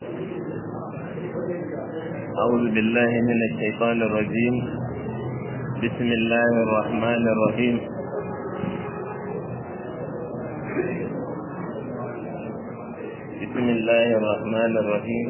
أعوذ بالله من الشيطان الرجيم بسم الله الرحمن الرحيم بسم الله الرحمن الرحيم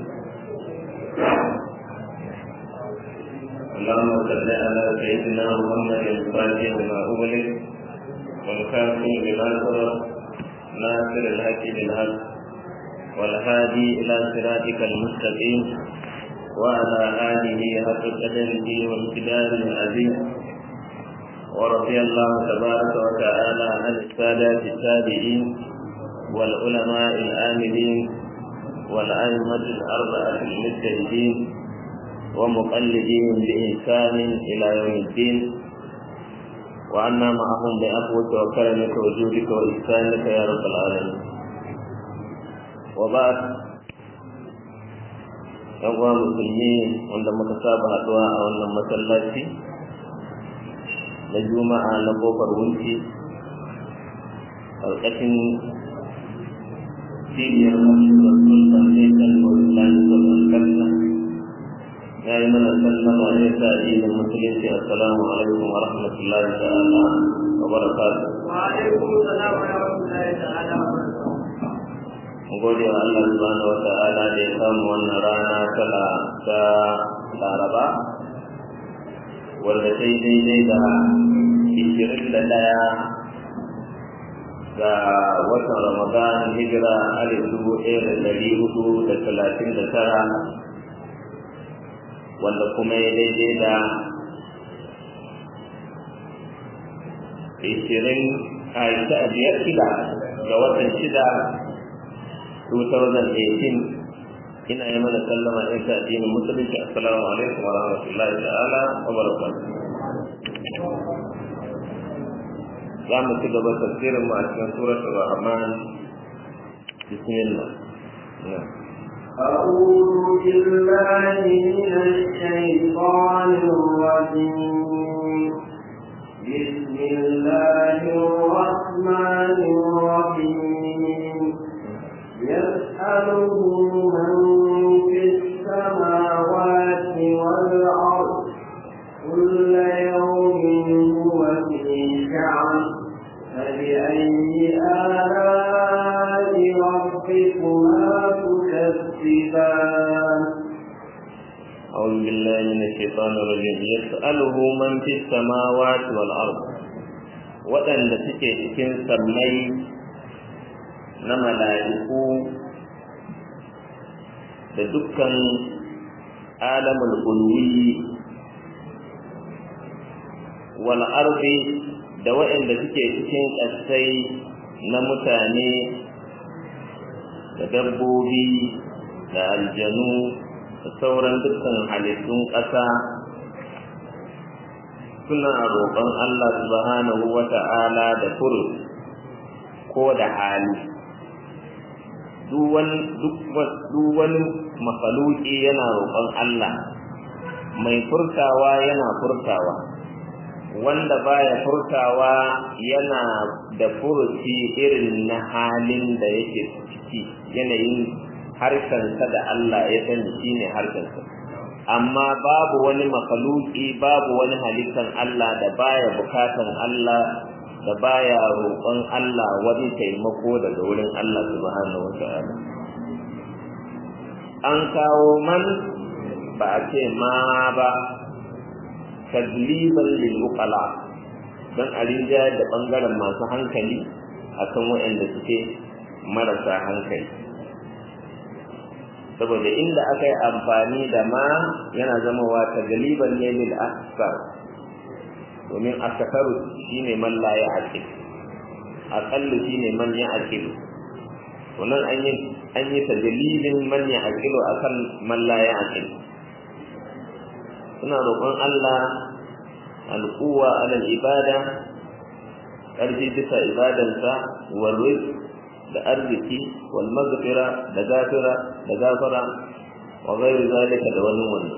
اللهم صل على سيدنا محمد الفاتح لما أغلق والخاتم لما سبق ناصر الحق بالحق والهادي إلى صراطك المستقيم وعلى آله حق قدره وامتداد العظيم ورضي الله تبارك وتعالى عن السادة التابعين والعلماء الآمنين والأئمة الأربعة المجتهدين ومقلدين بإحسان إلى يوم الدين وعنا معهم بعفوك وكرمك وجودك وإحسانك يا رب العالمين وبعد yan uwa musulmi wanda muka saba haɗuwa a wannan masallaci na juma'a na kofar wunci ƙarƙashin cibiyar masuwar sultan ne kan sultan sultan ya yi mana sallama ne ta addinin musulunci assalamu alaikum wa rahmatullahi ta'ala wa barakatuh wa alaikum assalam wa rahmatullahi ta'ala wa barakatuh gode wa Allah subhanahu wa ta'ala da ya samu wannan rana ta ta Laraba wanda ta yi daidai da ishirin da ɗaya ga watan Ramadan hijira alif dubu ɗaya da ɗari hudu da talatin da tara wanda kuma ya daidai da ishirin a biyar shida ga watan shida 2018 ina yi mana sallama in ta addinin musulunci assalamu alaikum wa rahmatullahi ta'ala wa barakatuh za mu ci gaba tafsirin mu a cikin suratul rahman bismillah أعوذ بالله من الشيطان الرجيم بسم الله الرحمن الرحيم يسأله من في السماوات والأرض كل يوم هو في شعن فبأي آلاء ربكما تكذبان أعوذ بالله من الشيطان الرجيم يسأله من في السماوات والأرض waɗanda suke cikin sammai na mala'iku da dukkan alamul ulwi wal ardi da waɗanda suke cikin ƙasai na mutane da dabbobi da aljanu da sauran dukkan halittun ƙasa suna roƙon Allah subhanahu wa ta'ala da furu ko da hali duk wani mafaluki yana roƙon Allah mai furtawa yana furtawa wanda baya furtawa yana da furuci irin na halin da yake ciki yanayin harshensa da Allah ya sani shine harshensa amma babu wani mafaluki babu wani halittan Allah da baya bukatan Allah da baya roƙon Allah wani taimako daga wurin Allah subhanahu wata'ala an kawo man ba a ce ma ba tadliban lil uqala dan a rinjayar da bangaren masu hankali akan waɗanda suke marasa hankali saboda inda aka yi amfani da ma yana zama wa tadliban ne lil asfar domin asakaru shine man la ya aqil aqallu shine man ya aqil wannan an yi an yi tadlilin man ya aqilu akan man la ya aqil suna roƙon Allah alquwa ala ibada ƙarfi bisa ibadansa wal da arziki wal maghfira da gafira da gafara wa ghairu zalika da wani wannan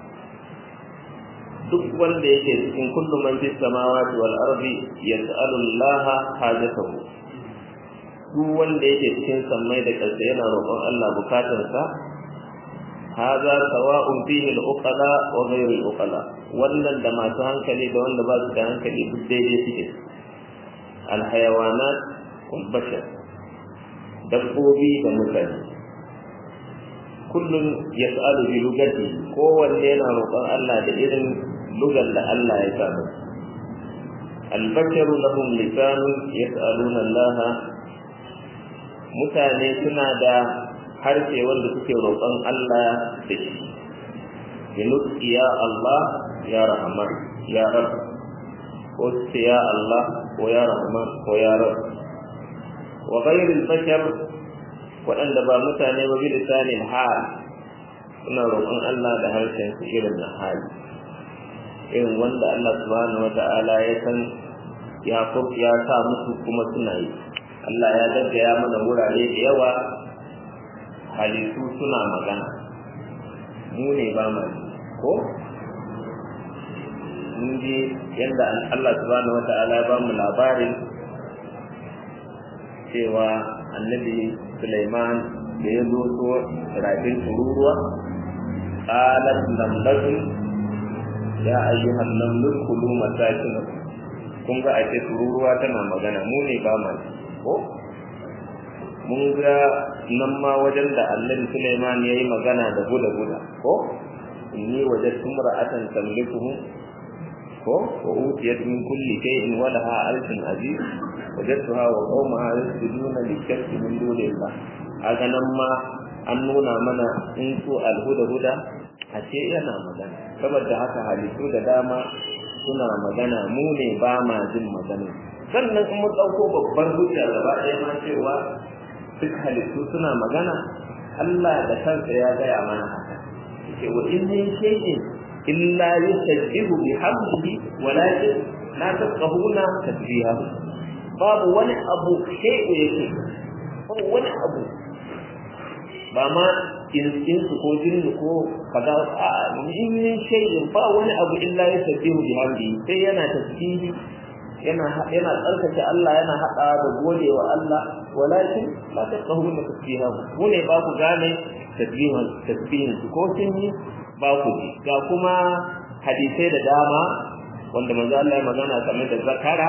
duk wanda yake cikin kullu man fis samawati wal ardi yas'alu Allah hajatahu duk wanda yake cikin sammai da ƙasa yana roƙon Allah bukatarsa هذا سواء فيه العقلاء وغير العقلاء wannan da masu hankali da wanda ba su da hankali duk daidai suke alhayawanat wal bashar dabbobi da mutane kullum yas'alu bi lugati kowanne yana roƙon Allah da irin lugar da Allah ya sa masa البشر لهم لسان يسألون الله mutane suna da harshe wanda suke roƙon Allah da shi binuki ya Allah ya Rahman ya Rab ko ce ya Allah ko ya Rahman ko ya Rab wa ghayril bashar waɗanda ba mutane ba bi lisanin hal suna roƙon Allah da harshen su irin na hali irin wanda Allah subhanahu wata'ala ya san ya ya sa musu kuma suna yi Allah ya gaggaya mana wurare da yawa halittu suna magana mu ne ba mu ko mun ji yadda Allah subhanahu wata'ala ya ba mu labarin cewa annabi Sulaiman da ya zo so rafin tururuwa qalat namlatun ya ayyuhan namlu kulu masakinakum kun ga ake tururuwa tana magana mu ne ba mu ko mun ga nan ma wajen da annabi Sulaiman ya yi magana da guda guda ko inni wajadtu mar'atan tamlikuhu ko wa utiyat min kulli shay'in wa laha alfun aziz wajadtuha wa qaumaha yasjuduna lishakki min dunillah haka nan ma an nuna mana in su alhuda huda a ce yana magana saboda haka halittu da dama suna magana mu ne ba ma jin magana sannan in mun ɗauko babbar hujja gaba ɗaya ma cewa duk halittu suna magana Allah da kansa ya gaya mana haka yake wa in min shay'in illa yusabbihu bihamdihi walakin la tafqahuna tasbihahu babu wani abu shay'u yake babu wani abu ba ma insu ko jinnu ko kaza a min shay'in ba wani abu illa yusabbihu bihamdihi sai yana tasbihi yana yana tsarkake Allah yana hada da godewa Allah walakin la tafqahuna tasbihahu mu ne ba ku gane tasbihin tasbihin ko sun yi ba ku ji ga kuma hadisai da dama wanda manzo Allah ya magana game da zakara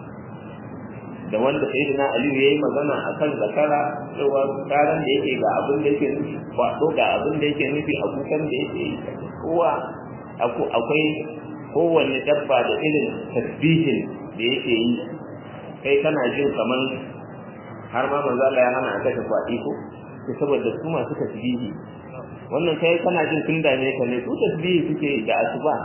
da wanda sayyidina Ali yayi magana akan zakara cewa karan da yake ga abin da yake nufi ba to ga abin da yake nufi abukan da yake yi kowa akwai kowanne dabba da irin tasbihin da yake yi kai kana jin kaman har ma manzo Allah ya hana a kashe kwaɗi ko saboda su masu tasbihi wannan kai kana jin tun dame ka ne su tasbihi suke da asuba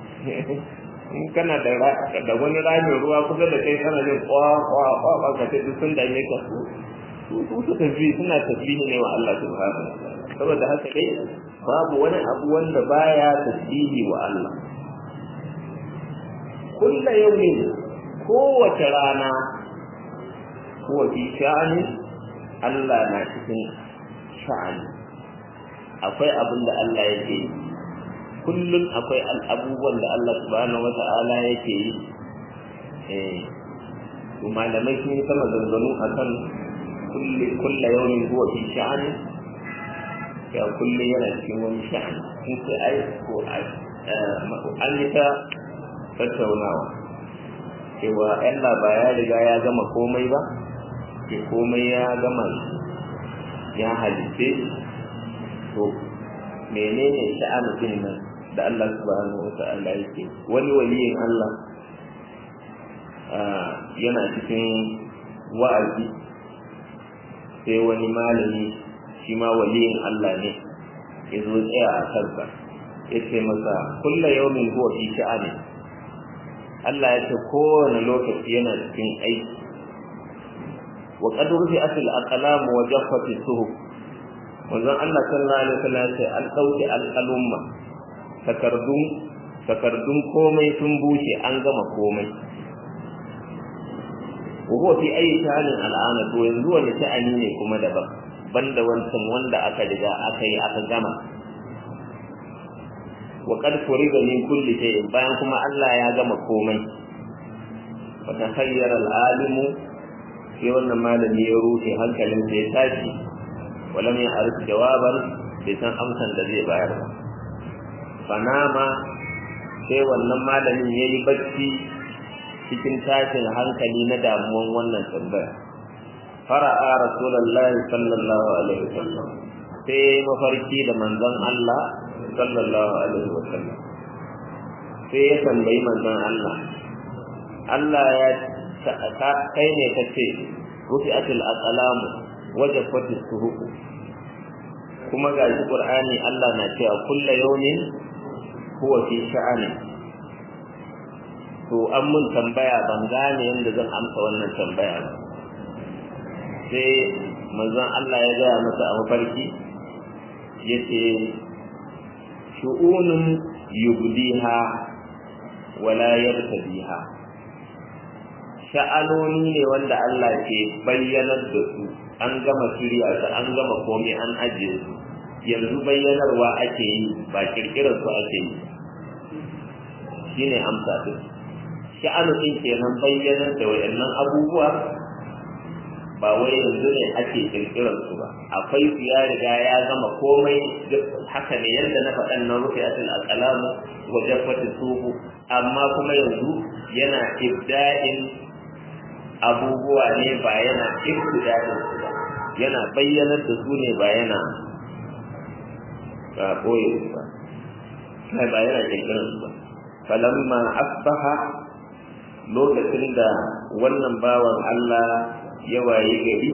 in kana da da wani ramin ruwa kusa da kai kana jin kwa kwa kwa kwa ka ce sun dame ka su su su tasbihi suna tasbihi ne wa Allah subhanahu saboda haka dai babu wani abu wanda baya tasbihi wa Allah kullu yawmin kowace rana huwa fi sha'ani Allah na cikin sha'ani akwai abin da Allah yake yi kullum akwai abubuwan da Allah subhanahu wata'ala yake yi eh to malamai sun yi sama zanzanu akan kulli kullu yawmin huwa fi sha'ani ya kullu yana cikin wani sha'ani in sai ai ko ai an yi ta tattaunawa cewa Allah ba ya riga ya gama komai ba ke komai ya gama ya halitte to menene sha'anin nan da Allah subhanahu wata'ala yake wani waliyin Allah yana cikin wa'azi sai wani malami shi ma waliyin Allah ne ya zo tsaya a kansa ya ce masa kulla yaumin huwa fi sha'ani Allah ya ce kowane lokaci yana cikin aiki wa qad rufi'at al-aqlam wa jaffat as-suhuf manzon Allah sallallahu alaihi wasallam ya ce an dauke al-qalumma takardun takardun komai sun bushe an gama komai wa huwa fi ayi sha'anin al'ana to yanzu wani sha'ani ne kuma daban banda wancan wanda aka riga aka yi aka gama wa qad furiga min kulli shay'in bayan kuma Allah ya gama komai fa takhayyara al-alimu sai wannan malami ya rufe hankalin sa ya tashi walam ya arif jawaban bai san amsan da zai bayar ba fanama sai wannan malamin ya yi bacci cikin tashin hankali na damuwan wannan tambaya fara'a rasulullahi sallallahu alaihi wasallam sai mafarki da manzon Allah sallallahu alaihi wasallam sai ya tambayi manzon Allah Allah ya kai ne ka ce rufi'atul aqlam wajafatis suhuq kuma ga shi Qur'ani Allah na cewa kullu yawmin huwa fi sha'ani to an mun tambaya ban gane yadda zan amsa wannan tambaya ba sai manzon Allah ya gaya masa a mafarki yace shu'unun yubdiha wala yartadiha sha'anoni ne wanda Allah ke bayyanar da su an gama shirya su an gama komai an ajiye su yanzu bayyanarwa ake yi ba kirkirar su ake yi shine amsa din sha'anu din kenan bayyanar da wayannan abubuwa ba wai yanzu ne ake kirkirar su ba akwai su ya riga ya gama komai haka ne yadda na faɗan na rufe asil alƙalamu wajen fata suhu amma kuma yanzu yana ibda'in abubuwa ne ba yana ibda'in su ba yana bayyanar da su ne ba yana ba ɓoye su ba kai ba yana kirkirar su ba falamma asbaha lokacin da wannan bawan Allah ya waye gari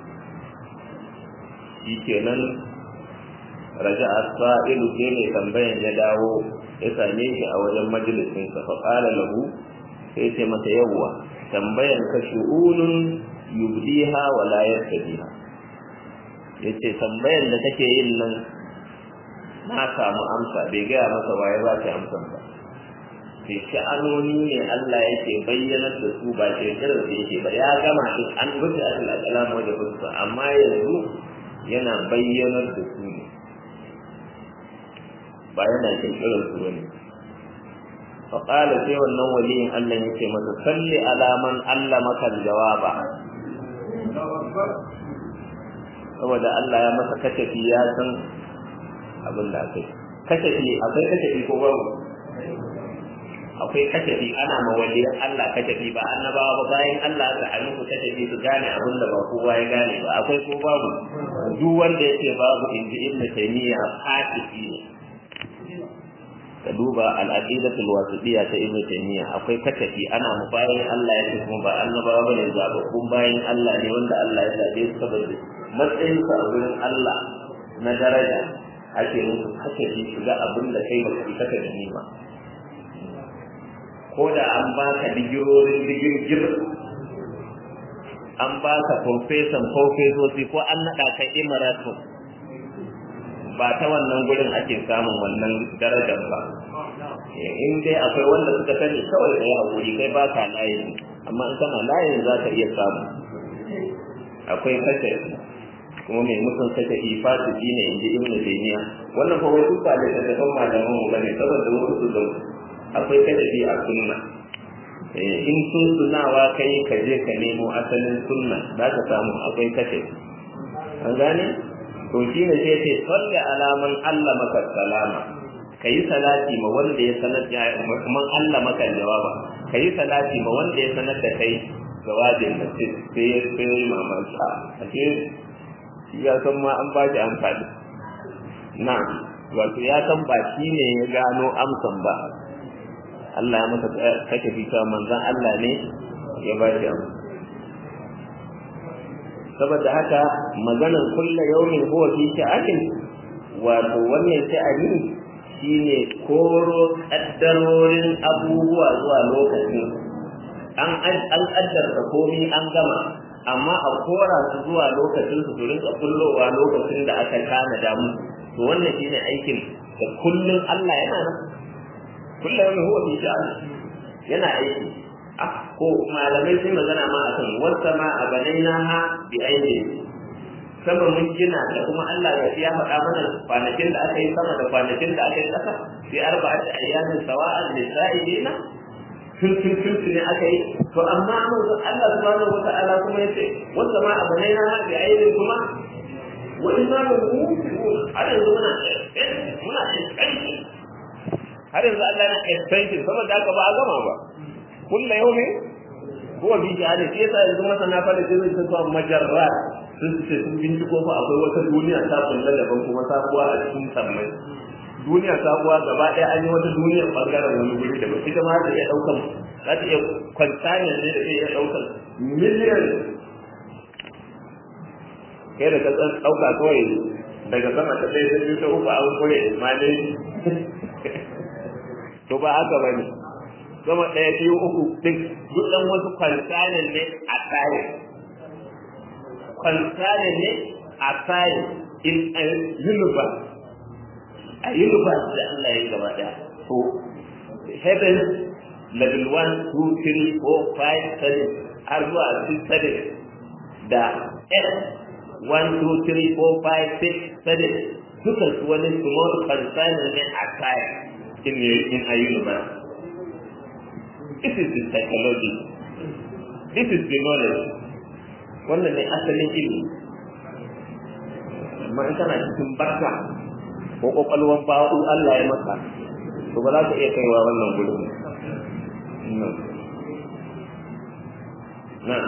shi kenan raja asfa'ilu sai mai tambayan ya dawo ya same shi a wajen majalisin sa fa qala lahu sai ce masa yawwa tambayan ka shu'unun yubdiha wa la yartadiha yace tambayan da kake yin nan na samu amsa bai gaya masa waye ba ta amsa ba sai sha'anoni ne Allah yake bayyanar da su ba ke kiran da yake ba ya gama shi an rufe asal al'alam wajen fuska amma yanzu yana bayyanar da su ne ba yana kirkirar su bane fa qala sai wannan waliyin Allah yake masa salli alaman Allah maka jawaba saboda Allah ya masa kashafi ya san abin da akai kashafi akwai kashafi ko babu akwai kashafi ana mawaliyan Allah kashafi ba annabawa ba bayan Allah aka a musu kashafi su gane abin da ba kowa ya gane ba akwai ko babu duk wanda yake babu inji ibnu taymiya fasiki ne ka duba al-aqidatul wasitiyya ta ibnu taymiya akwai kashafi ana mu bayan Allah yake kuma ba annabawa bane zababbun bayan Allah ne wanda Allah ya zabe su saboda matsayin su a wurin Allah na daraja ake musu kashafi su ga abin da kai baka yi kaka gani ba ko da an baka digirorin digirgir an baka profesan profesoci ko an naɗa ka imarato ba ta wannan gurin ake samun wannan darajar ba in dai akwai wanda suka sani kawai kai hakuri kai ba ka layin amma in kana layin za ka iya samu akwai kashe kuma mai mutum kashe ifasiki ne in ji ibnu taymiya wannan fa wai duk ba da tafan malaman mu bane saboda wasu su zau akwai kadabi a sunna in sun sunawa kai ka je ka nemo asalin sunna za ka samu akwai kashe an gane to shi ne sai ce salli alaman Allah maka salama kayi salati ma wanda ya sanar da man Allah maka jawaba kayi salati ma wanda ya sanar da kai jawabin da sai ya sai mamaki a ce ya san ma an ba shi amfani na wato ya san ba shi ne ya gano amsan ba Allah ya masa kake fita manzon Allah ne ya ba shi amsa saboda haka maganar kulla yaumin huwa fi sha'anin wato wannan sha'ani shine koro kaddarorin abubuwa zuwa lokacin an an kaddarta komai an gama amma a kora su zuwa lokacin su su rinka kullowa lokacin da aka kana da mu to wannan shine aikin da kullun Allah yana nan kullu yawmin huwa fi sha'ani yana aiki ko malamai sun magana ma akan wata ma a banaina ha bi aini sama mun gina da kuma Allah ya ya faɗa mana kwanakin da aka yi sama da kwanakin da aka yi ƙasa fi arba'ati ayyamin sawa'an lisa'ilina tun tun tun ne aka yi to amma manzon Allah subhanahu wata'ala kuma yace wata ma a banaina ha bi aini kuma wani ma ba mu har yanzu muna muna expansion har yanzu Allah na expansion saboda haka ba a gama ba kullu yawmin huwa bi jihadi shi yasa yanzu masana fa da zai ta zuwa majarra sun ce sun binciko fa akwai wata duniya ta kulla daban kuma sabuwa a cikin sammai duniya sabuwa gaba ɗaya an yi wata duniyar ɓangaren wani guri da ita ma za ta iya ɗaukan za ta iya kwantanya ne da zai iya ɗaukan miliyan kai da ka ɗauka kawai daga sama ta ɗaya ta biyu ta uku an koya male to ba haka ba ne sama ɗaya biyu uku ɗin duk ɗan wasu kwantanen ne a tsaye kwantanen ne a tsaye in a universe a universe da Allah ya yi gaba ɗaya to heaven level 1 2 3 4 5 7 har zuwa 6 7 da earth 1 2 3 4 5 6 7 dukan su wani small container ne a tsaye in, in a universe This is the psychology. This is the knowledge. Wannan ne asalin ilimi. Amma in kana cikin barka ko kwakwalwan ba'u Allah ya maka, to ba za ka iya kaiwa wannan gudun. Na,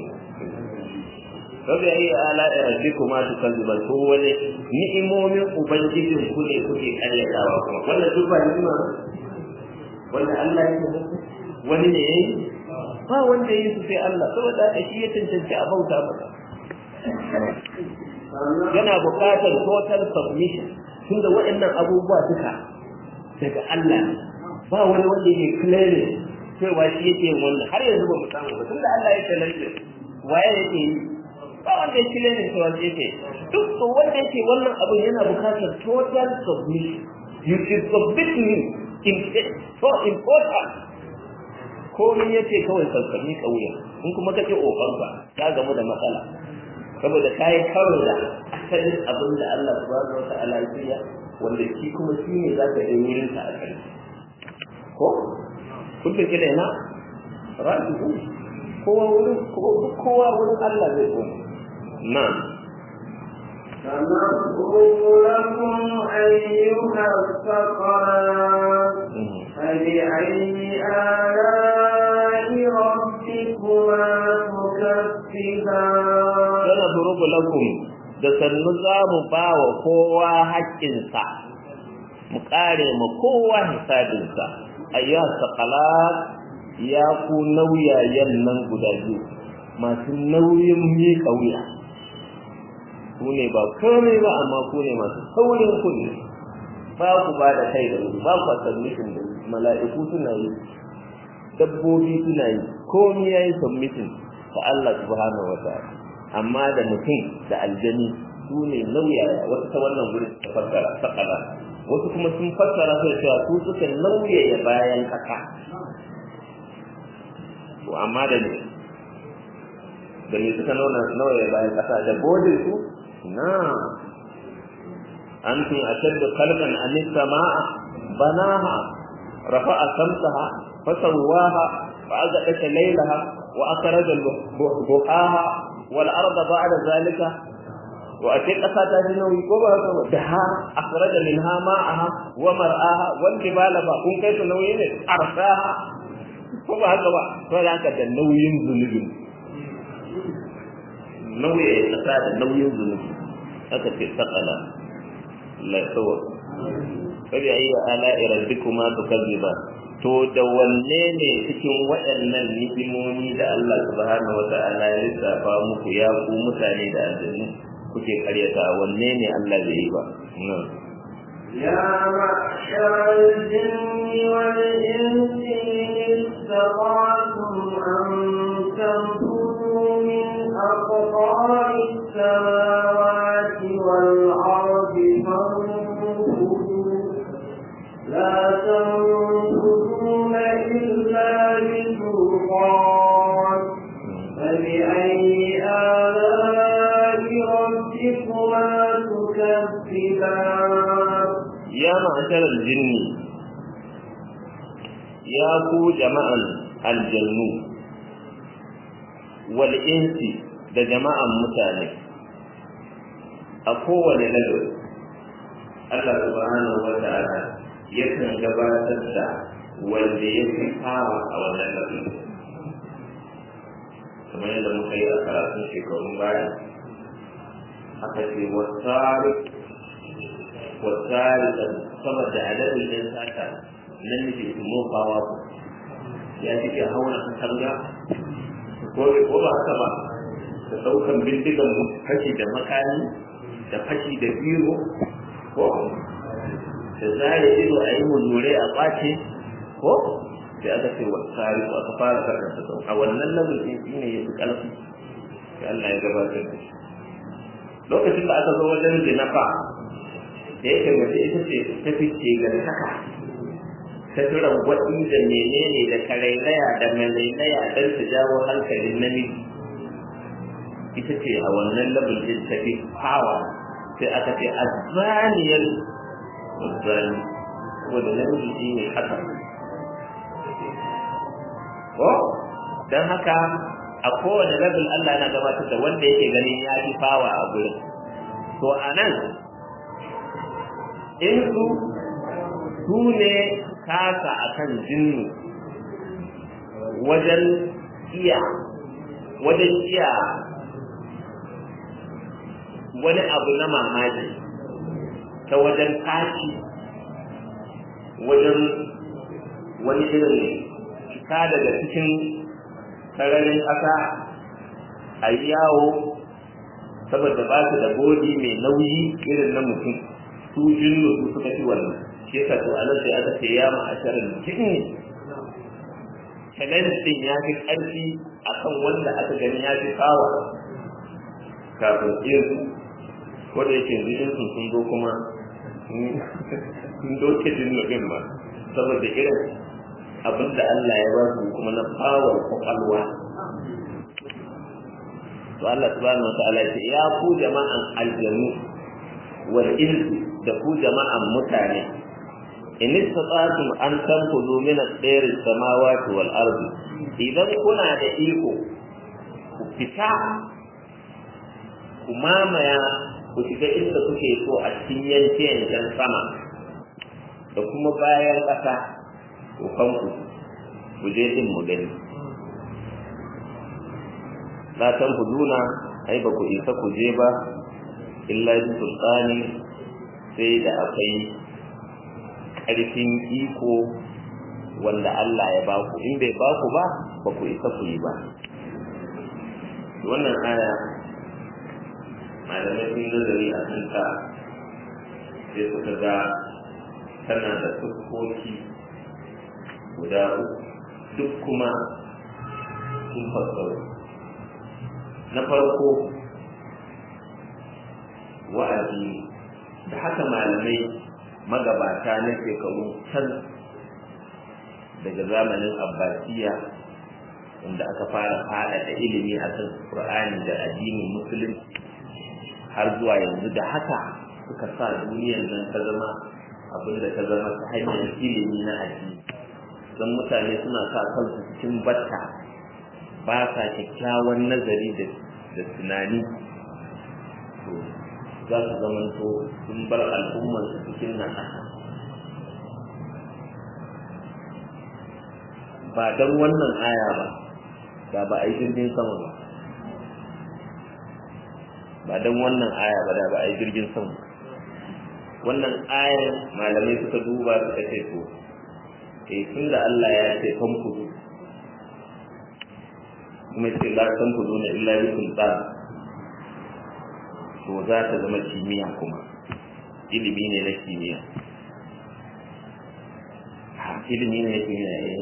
Rabi ayi ala rabbi kuma su kan zuba to wani ni'imomin ubangijin ku ne kuke karyatawa kuma wannan duk ba ni'ima wanda Allah ya yi wani ne yayi ba wanda yayi su sai Allah saboda haka shi ya tantance a bauta masa yana buƙatar total submission tunda waɗannan abubuwa duka daga Allah ba wani wanda yake claiming cewa shi yake yin wannan har yanzu ba mu samu ba tunda Allah ya challenge waye yake yi ba wanda ya claiming cewa shi yake duk to wanda yake wannan abin yana buƙatar total submission you should submit to him in so important komai ya ce kawai sassami ƙauye in kuma kake ƙoƙarka ta gamu da matsala saboda ka yi karo da asalin abin da Allah subhanahu wa ta'ala ya wanda shi kuma shi ne za ka yi wurin sa a kai ko kullum kila ina raji'u kowa wurin kowa wurin Allah zai koma na'am سنفرغ لكم أيها الثقلان فبأي آلاء ربكما تكذبان سنفرغ لكم da sannu za mu ba wa kowa haƙƙinsa mu ƙare ma kowa hisabinsa ayyuha saqalat ya ku nauyayen nan guda biyu masu nauyin miƙa wuya ku ne ba komai ba amma ku ne masu saurin kuɗi ba ku ba da kai da wuri ba ku submission da mala'iku suna yi dabbobi suna yi komai ya yi submission ta Allah subhanahu wa ta'ala amma da mutum da aljani su ne nauyaya wasu ta wannan gurin ta fassara sakala wasu kuma sun fassara sai cewa su suka nauyaya bayan kaka to amma da ne da ne suka nauyaya bayan kasa da bodin su na antum ashaddu khalqan am as-samaa banaha rafa'a samsaha fasawwaha wa azaqata laylaha wa akhraja duhaha wal arda ba'da zalika wa ate kasa ta ji nauyi ko ba haka ba daha akhraja minha ma'aha wa mar'aha wal jibala ba kun kai su nauyi ne arsaha ko ba haka ba to da haka da nauyin zunubin nauyi kasa da nauyin zunubi aka ce sakala la sawa kabi ayi ala rabbikuma tukazziba to da wanne ne cikin waɗannan ni'imomi da Allah subhanahu wata'ala ya lissafa muku ya ku mutane da aljannu kuke karyata wanne ne Allah bai yi ba يا معشر الجن والإنس إن استطعتم أن تنفذوا من أقطار السماوات والأرض فانفذوا لا تنفذون إلا بسلطان فبأي آلاء ربكما تكذبان ya ma'asharar jinni ya ku jama'an aljannu wal insi da jama'an mutane a kowane level Allah subhanahu wa ta'ala yakan gabatar da wanda ya fi fara a wannan level kamar yadda muka yi a karatun shekarun baya aka ce wasari wasari da saboda adadin ɗin sata nan ne ke mofawa ku ya ce ke hauna katanga ko ko ba haka ba da ɗaukan bindigan fashi da makami da fashi da biro ko da zare ido a yi muzurai a ƙwace ko sai aka ce wa tsari ko aka fara karanta sau a wannan lamun ɗin shi ne ya fi ƙarfi sai Allah ya gabatar da shi lokacin da aka zo wajen zinafa da yake mace ita ce ta fice ga saka ta tura gwaɗi da menene da karairaya da malailaya don ta jawo hankalin namiji ita ce a wannan lamun ɗin ta fi hawa sai aka ce azzaniyar azzani wanda namiji shi ne haka ko don haka a kowane level Allah yana gabatar da wanda yake ganin ya fi fawa a gurin to a nan in su su ne kasa a kan jinnu wajen iya wajen iya wani abu na mamaki ta wajen tashi wajen wani irin fita daga cikin sararin ƙasa a yi yawo saboda ba su da bodi mai nauyi irin na mutum su jinnu su suka fi wannan shi yasa to anan sai aka ce ya ma'asharar jinni challenge din ya fi ƙarfi akan wanda aka gani ya fi kawa kafin irin ko da yake yanzu sun zo kuma sun doke jinnu din ba saboda irin abin da Allah ya ba su kuma na fawar kwakwalwa to Allah subhanahu wa ta'ala ce ya ku jama'an aljanu wal insi da ku jama'an mutane in istata'tum an tanfudu min at-tayr as-samawati wal ardi idan kuna da iko ku fita ku mamaya ku shiga inda kuke so a cikin yanke-yanken sama da kuma bayan ƙasa kanku ku je din mu gani la tan huduna ai ba ku isa ku je ba illa bi sultani sai da akwai ƙarfin iko wanda Allah ya baku in bai baku ba ba ku isa ku yi ba wannan aya malamai sun nazari a kanta sai suka ga tana da siffofi guda duk kuma sun fassaru na farko wa'azi da haka malamai magabata na shekaru can daga zamanin abbasiya wanda aka fara faɗaɗa ilimi a kan ƙur'ani da addinin musulunci har zuwa yanzu da haka suka sa duniyar nan ta zama abinda ta zama ta hanyar ilimi na addini don mutane suna sa kansu cikin batta ba sa kyakkyawan nazari da tunani to za su zamanto sun bar al'ummarsu cikin nasara ba don wannan aya ba da ba a yi jirgin sama ba ba don wannan aya ba da ba a yi jirgin sama wannan ayar malamai suka duba suka ce to eh tun da Allah ya ce kan kudu kuma ce la kan kudu na illa bi sultan to za ta zama kimiyya kuma ilimi ne na kimiyya ha ilimi ne na kimiyya eh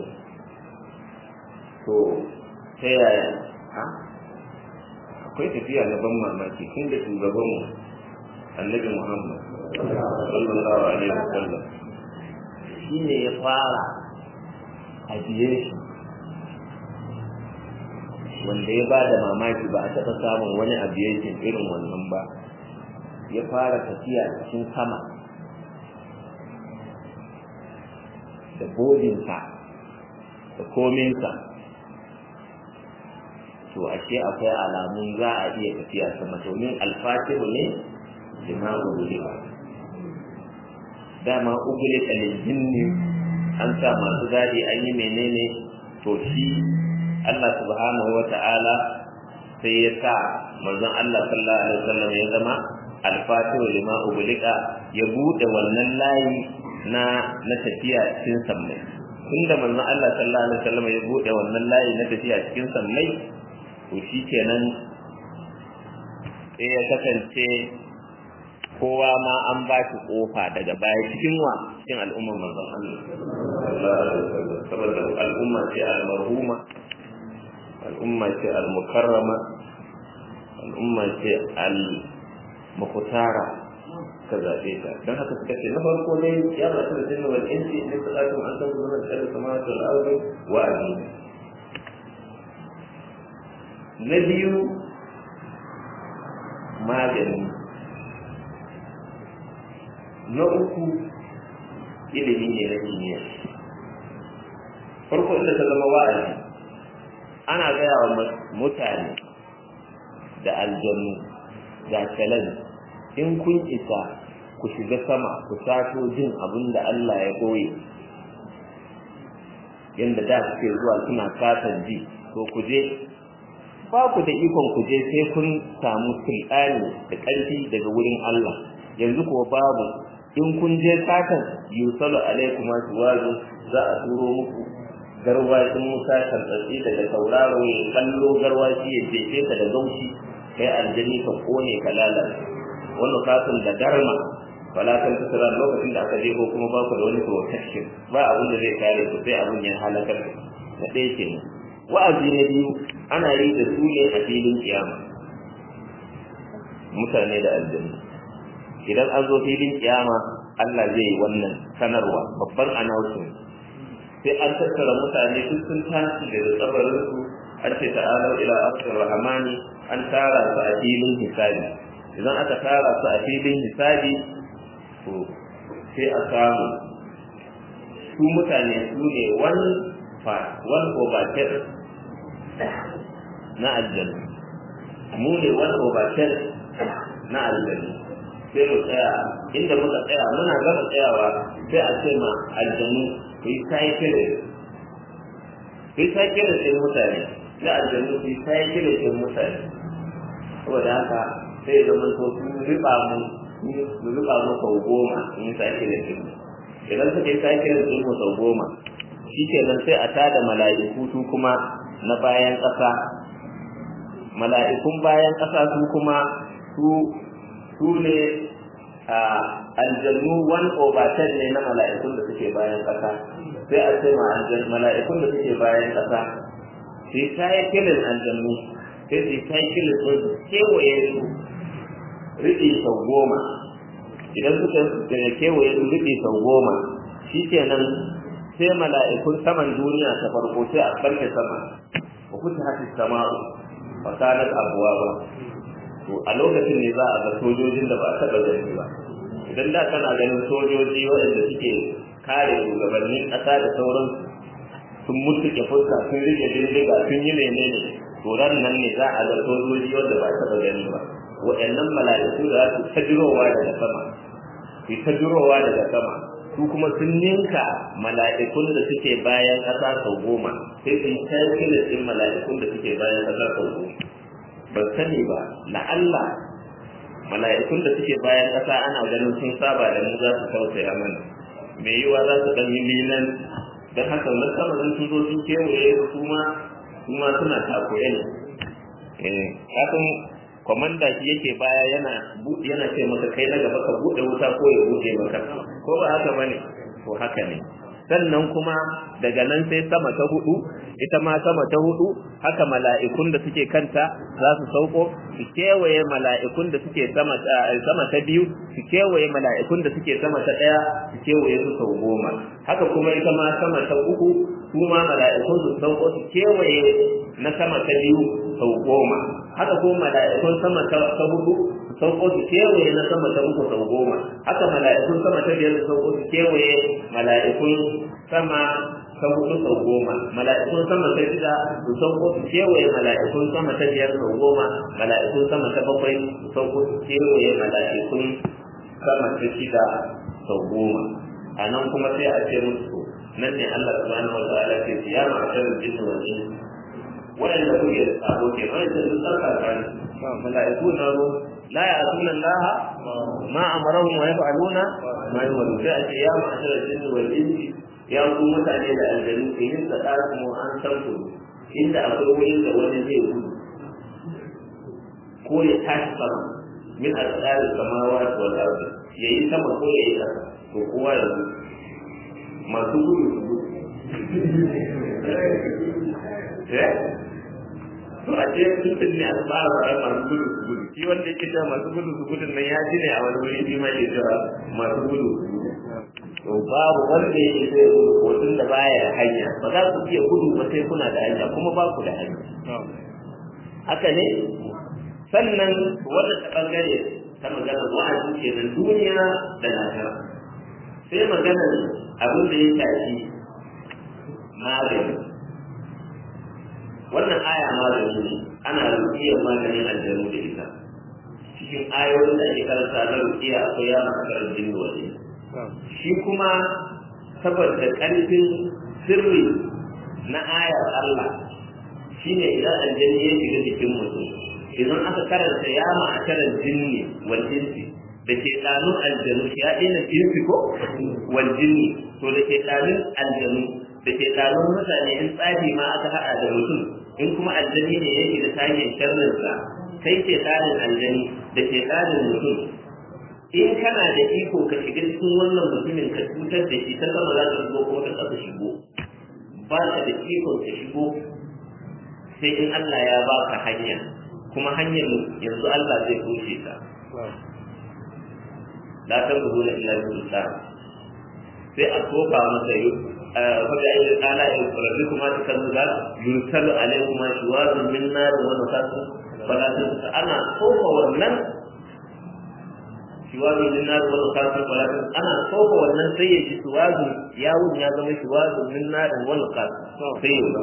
to ta yaya ha akwai tafiya na ban mamaki tun da shugabanmu annabi muhammad sallallahu alaihi wasallam shi ne ya fara aviation wanda ya ba da mamaki ba a taɓa samun wani aviation irin wannan ba ya fara tafiya cikin sama da bodinsa da kominsa to ashe akwai alamun za a iya tafiya sama domin alfatihu ne lima ugulika dama ugulika liljinni an sa masu gadi an yi menene to shi Allah subhanahu wa ta'ala sai ya sa manzon Allah sallallahu alaihi wasallam ya zama alfatihu lima ugulika ya bude wannan layi na na tafiya cikin sammai tunda manzon Allah sallallahu alaihi wasallam ya bude wannan layi na tafiya cikin sammai to shikenan sai ya kasance kowa ma an ba shi kofa daga baya cikin wa cikin al'ummar manzon Allah sallallahu alaihi wasallam saboda al'umma ce al-marhuma al'umma ce al-mukarrama al'umma ce al-mukhtara ka zaɓe ta don haka suka ce na farko dai ya ba da jinna wal insi ne ka tsaka an san zuwa da samawati wal ardi wa azim na biyu magani na uku ilimi ne na kimiyya farko inda ta zama wa'azi ana gaya wa mutane da aljanu ga challenge in kun isa ku shiga sama ku sato jin abin da Allah ya koyi yanda da suke zuwa suna katon ji to ku je ba ku da ikon ku je sai kun samu sultani da ƙarfi daga wurin Allah yanzu kuwa babu in kun je satan yusalu alaikum wazu za a turo muku garwashin musa tantsatsi daga tauraro ya kallo garwashi ya jefe ka da gaushi kai aljani ka kone ka lalata wannan kasan da darma wala kan tsara lokacin da aka jeho kuma ba ku da wani protection ba abin da zai kare ku sai abin ya halakar na ɗaya kenan wa'azi na biyu ana yi da su ne a filin kiyama mutane da aljanna idan an zo filin kiyama Allah zai yi wannan sanarwa babban announcement sai an tattara mutane duk sun tashi daga tsabarin su an ce ta'ala ila akhir rahmani an tara su a filin hisabi idan aka tara su a filin hisabi to sai a samu su mutane su ne one part one over ten na aljanna mu ne one over ten na aljanna sai mu tsaya inda muka tsaya muna gama tsayawa sai a ce ma aljanu ku yi cycling ku yi cycling ɗin mutane sai aljanu ku yi cycling ɗin mutane saboda haka sai zama to sun riba mu sun riba mu sau goma in yi cycling ɗin idan suka yi cycling ɗin mu sau goma shi kenan sai a tada mala'iku su kuma na bayan ƙasa mala'ikun bayan ƙasa su kuma su su ne a aljannu one over ten ne na mala'ikun da suke bayan ƙasa sai a ce ma mala'ikun da suke bayan ƙasa sai ta yi kilin aljannu sai su ta yi kilin su kewaye su riɗi sau goma idan suka kewaye su riɗi sau goma shi kenan sai mala'ikun saman duniya ta farko sai a ɓarke sama wa kuta hafi sama'u fa kanat abwaba to a lokacin ne za a ga sojojin da ba a taɓa gani ba idan da kana ganin sojoji waɗanda suke kare shugabannin ƙasa da sauran sun mutuke fuska sun rike bindiga sun yi menene to ran nan ne za a ga sojoji wanda ba a taɓa gani ba waɗannan mala'iku da za su ta jirowa daga sama su ta jirowa daga sama su kuma sun ninka mala'ikun da suke bayan ƙasa sau goma sai su yi tarkilin ɗin mala'ikun da suke bayan ƙasa sau goma ban sani ba la'alla mala'ikun da suke bayan ƙasa ana ganin sun saba da mu za su tausaya mana mai yiwa za su ɗan yi lilan don haka na sama sun zo sun kewaye su ma su ma suna takure ne kafin kwamanda shi yake baya yana yana ce maka kai na gaba ka buɗe wuta ko ya buɗe maka ko ba haka bane to haka ne sannan kuma daga nan sai sama ta hudu ita ma sama ta hudu haka mala'ikun da suke kanta za su sauko su kewaye mala'ikun da suke sama sama ta biyu su kewaye mala'ikun da suke sama ta daya su kewaye su sau goma haka kuma ita ma sama ta uku su ma mala'ikun su sauko su kewaye na sama ta biyu sau goma haka kuma mala'ikun sama ta hudu sauko su kewaye na sama ta uku sau goma haka mala'ikun sama ta biyar su sauko su kewaye mala'ikun sama ta hudu sau goma mala'ikun sama ta shida su sauko su kewaye mala'ikun sama ta biyar sau goma mala'ikun sama ta bakwai su sauko su kewaye mala'ikun sama ta shida sau goma a nan kuma sai a ce musu nan ne Allah subhanahu wa ta'ala ke ya ma'ashar jinni wal insi waɗanda kuke da sabo ke wani da sun tsarka kan mala'iku na ro la ya asuna Allah ma amarahum wa yaf'aluna ma yumaru sai a ce ya ma'ashar jinni wal insi ya ku mutane da aljanu ke yin da mu an san ku inda akwai wurin da wani zai gudu ko ya tashi sama min asali samawa wal ardi yayi sama ko yayi kasa to kowa ya gudu masu gudu su gudu to a ce mutum ne an fara faɗa masu gudu su gudu shi wanda yake cewa masu gudu su gudun nan ya ji ne a wani wuri shi ma ke cewa masu gudu su gudu to babu wanda yake so ya gudu ko tun da baya da hanya ba za ku iya gudu ba sai kuna da hanya kuma ba ku da hanya haka ne sannan wannan ta bangare ta magana wa'azi kenan duniya da lahira sai maganar abin da ya shafi magani wannan aya magani ne ana rukiyar maganin aljanu da ita cikin ayoyin da ake karanta na rukiya akwai ya makarar jin waje shi kuma saboda ƙarfin sirri na ayar Allah shine idan aljani ya shiga jikin mutum idan aka karanta ya ma'akarar jinni wal insi da ke ɗanun aljanu ya ɗina insi ko wal jinni to da ke ɗanun aljanu da ke ɗanun mutane in tsafi ma aka haɗa da mutum in kuma aljani ne yake da tayin sharrinsa kai ke tsarin aljani da ke tsarin mutum in kana da iko ka shiga cikin wannan mutumin ka cutar da shi ta sama za ka shigo ko ta ƙasa shigo ba ka da iko ka shigo sai in Allah ya baka hanya kuma hanyar yanzu Allah zai toshe ta la tanzuruna illa bi sultan sai a tofa masa yi faga ayi ala ya rabbi kuma ta kan da yursalu alaikum shuwazun min nar wa nasasu fala tansa ana tofa wannan shuwazun min nar wa nasasu fala tansa ana tofa wannan sai ya ji shuwazun yawun ya zama shuwazun min nar wa nasasu sai ya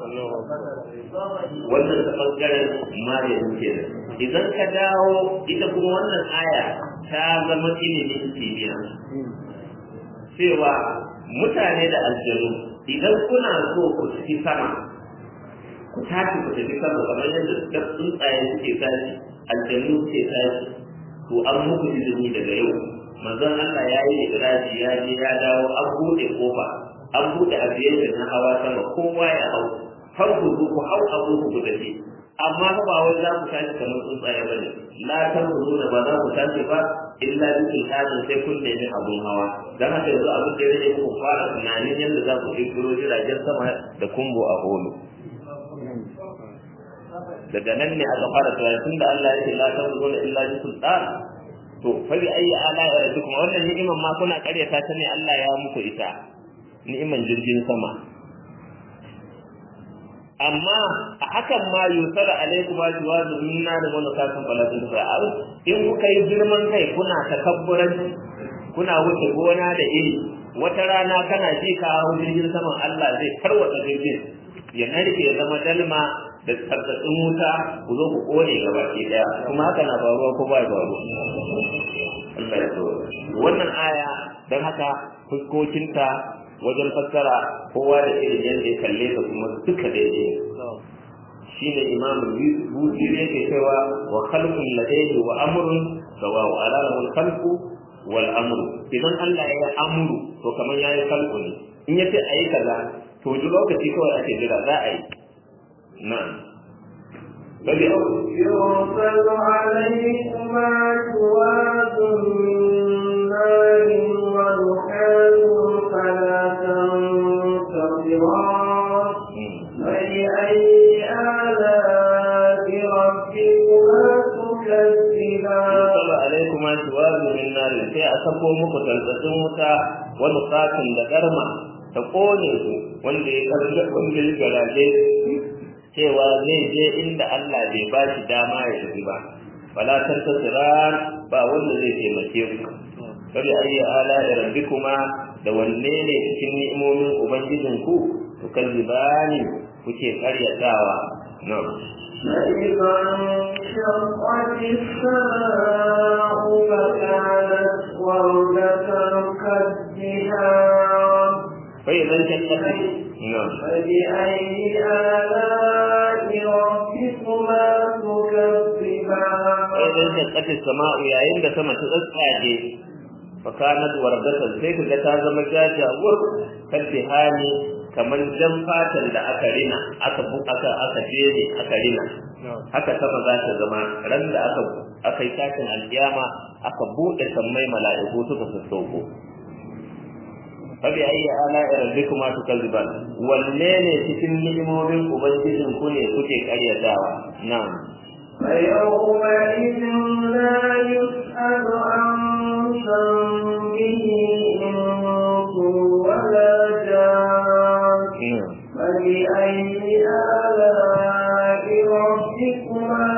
wannan ta bangaren mariyan kenan idan ka dawo ita kuma wannan aya ta zama ilimin kimiyya cewa mutane da aljanu idan kuna so ku tafi sama ku tashi ku tafi sama kamar yadda da tsuntsaye suke tashi aljanu suke tashi to an muku izini daga yau manzon Allah ya yi idraji ya je ya dawo an buɗe kofa an buɗe aviation na hawa sama kowa ya hau har ku zo ku hau abu ku tafi amma ba wai za ku tashi kamar tsuntsaye ba ne la tanzuru da ba za ku tashi ba illa bi sultanin sai kun nemi abun hawa dan haka yanzu abin da yake ku fara tunanin yadda za ku kirkiro jiragen sama da kumbo a holo daga nan ne aka fara tunanin tunda Allah ya ce la tanzuru illa bi sultan to fa bi ayi ala rabbikum wannan ni'iman ma kuna karyata ta ne Allah ya muku ita ni'iman jirgin sama amma a hakan ma yusara alaikum ajwadu minna da wani kasan falatun fa'al in kuka yi girman kai kuna takabburan kuna wuce gona da iri wata rana kana ji ka hau jirgin saman Allah zai tarwata jirgin ya narke ya zama dalma da tsarkatsin wuta ku zo ku kone gaba ke daya kuma haka na faruwa ko ba faruwa Allah ya wannan aya don haka fuskokinta wajen fassara kowa da irin yadda ya kalle ka kuma duka daidai shine imam buzi ne ke cewa wa khalqun ladayhi wa amrun sawa wa alama al khalqu wal amru idan Allah ya yi amru to kamar yayi khalqu ne in yace ayi kaza to duk lokaci kawai ake jira za a yi na'am bali يرسل عليكما شواظ من نار ونحاس فلا تنتصران فبأي آلاء ربكما تكذبان yusalla alaikuma shiwazu min nar sai a sako muku tantsatsin wuta wani katin da garma ta kone su wanda ya karga wanda ya garaje cewa zai je inda Allah bai ba shi dama ya tafi ba fala tantasiran ba wanda zai taimake ku kabi ayi ala rabbikuma da da wanne ne cikin ni'imomin ubangijinku to kazzibani kuke karyatawa na فإذا انشقت السماء فكانت وردة كالدهان فإذا انشقت نعم فبأي آلاء ربكما تكذبان فإذا انشقت السماء yayin da sama ta tsatsage fakanat wardatan sai kaga ta zama jajawur kaddihani kamar jan fatan da aka rina aka bu aka aka jere aka rina haka sama za ta zama ran da aka aka yi tashin alkiyama aka bude sammai mala'iku suka sassauko fabi ayi ala rabbikuma tukazziban wanne ne cikin ni'imomin ubangijin ku ne kuke karyatawa na'am فيومئذ لا يسأل عن ذنبه إنس ولا جان na'am فبأي آلاء ربكما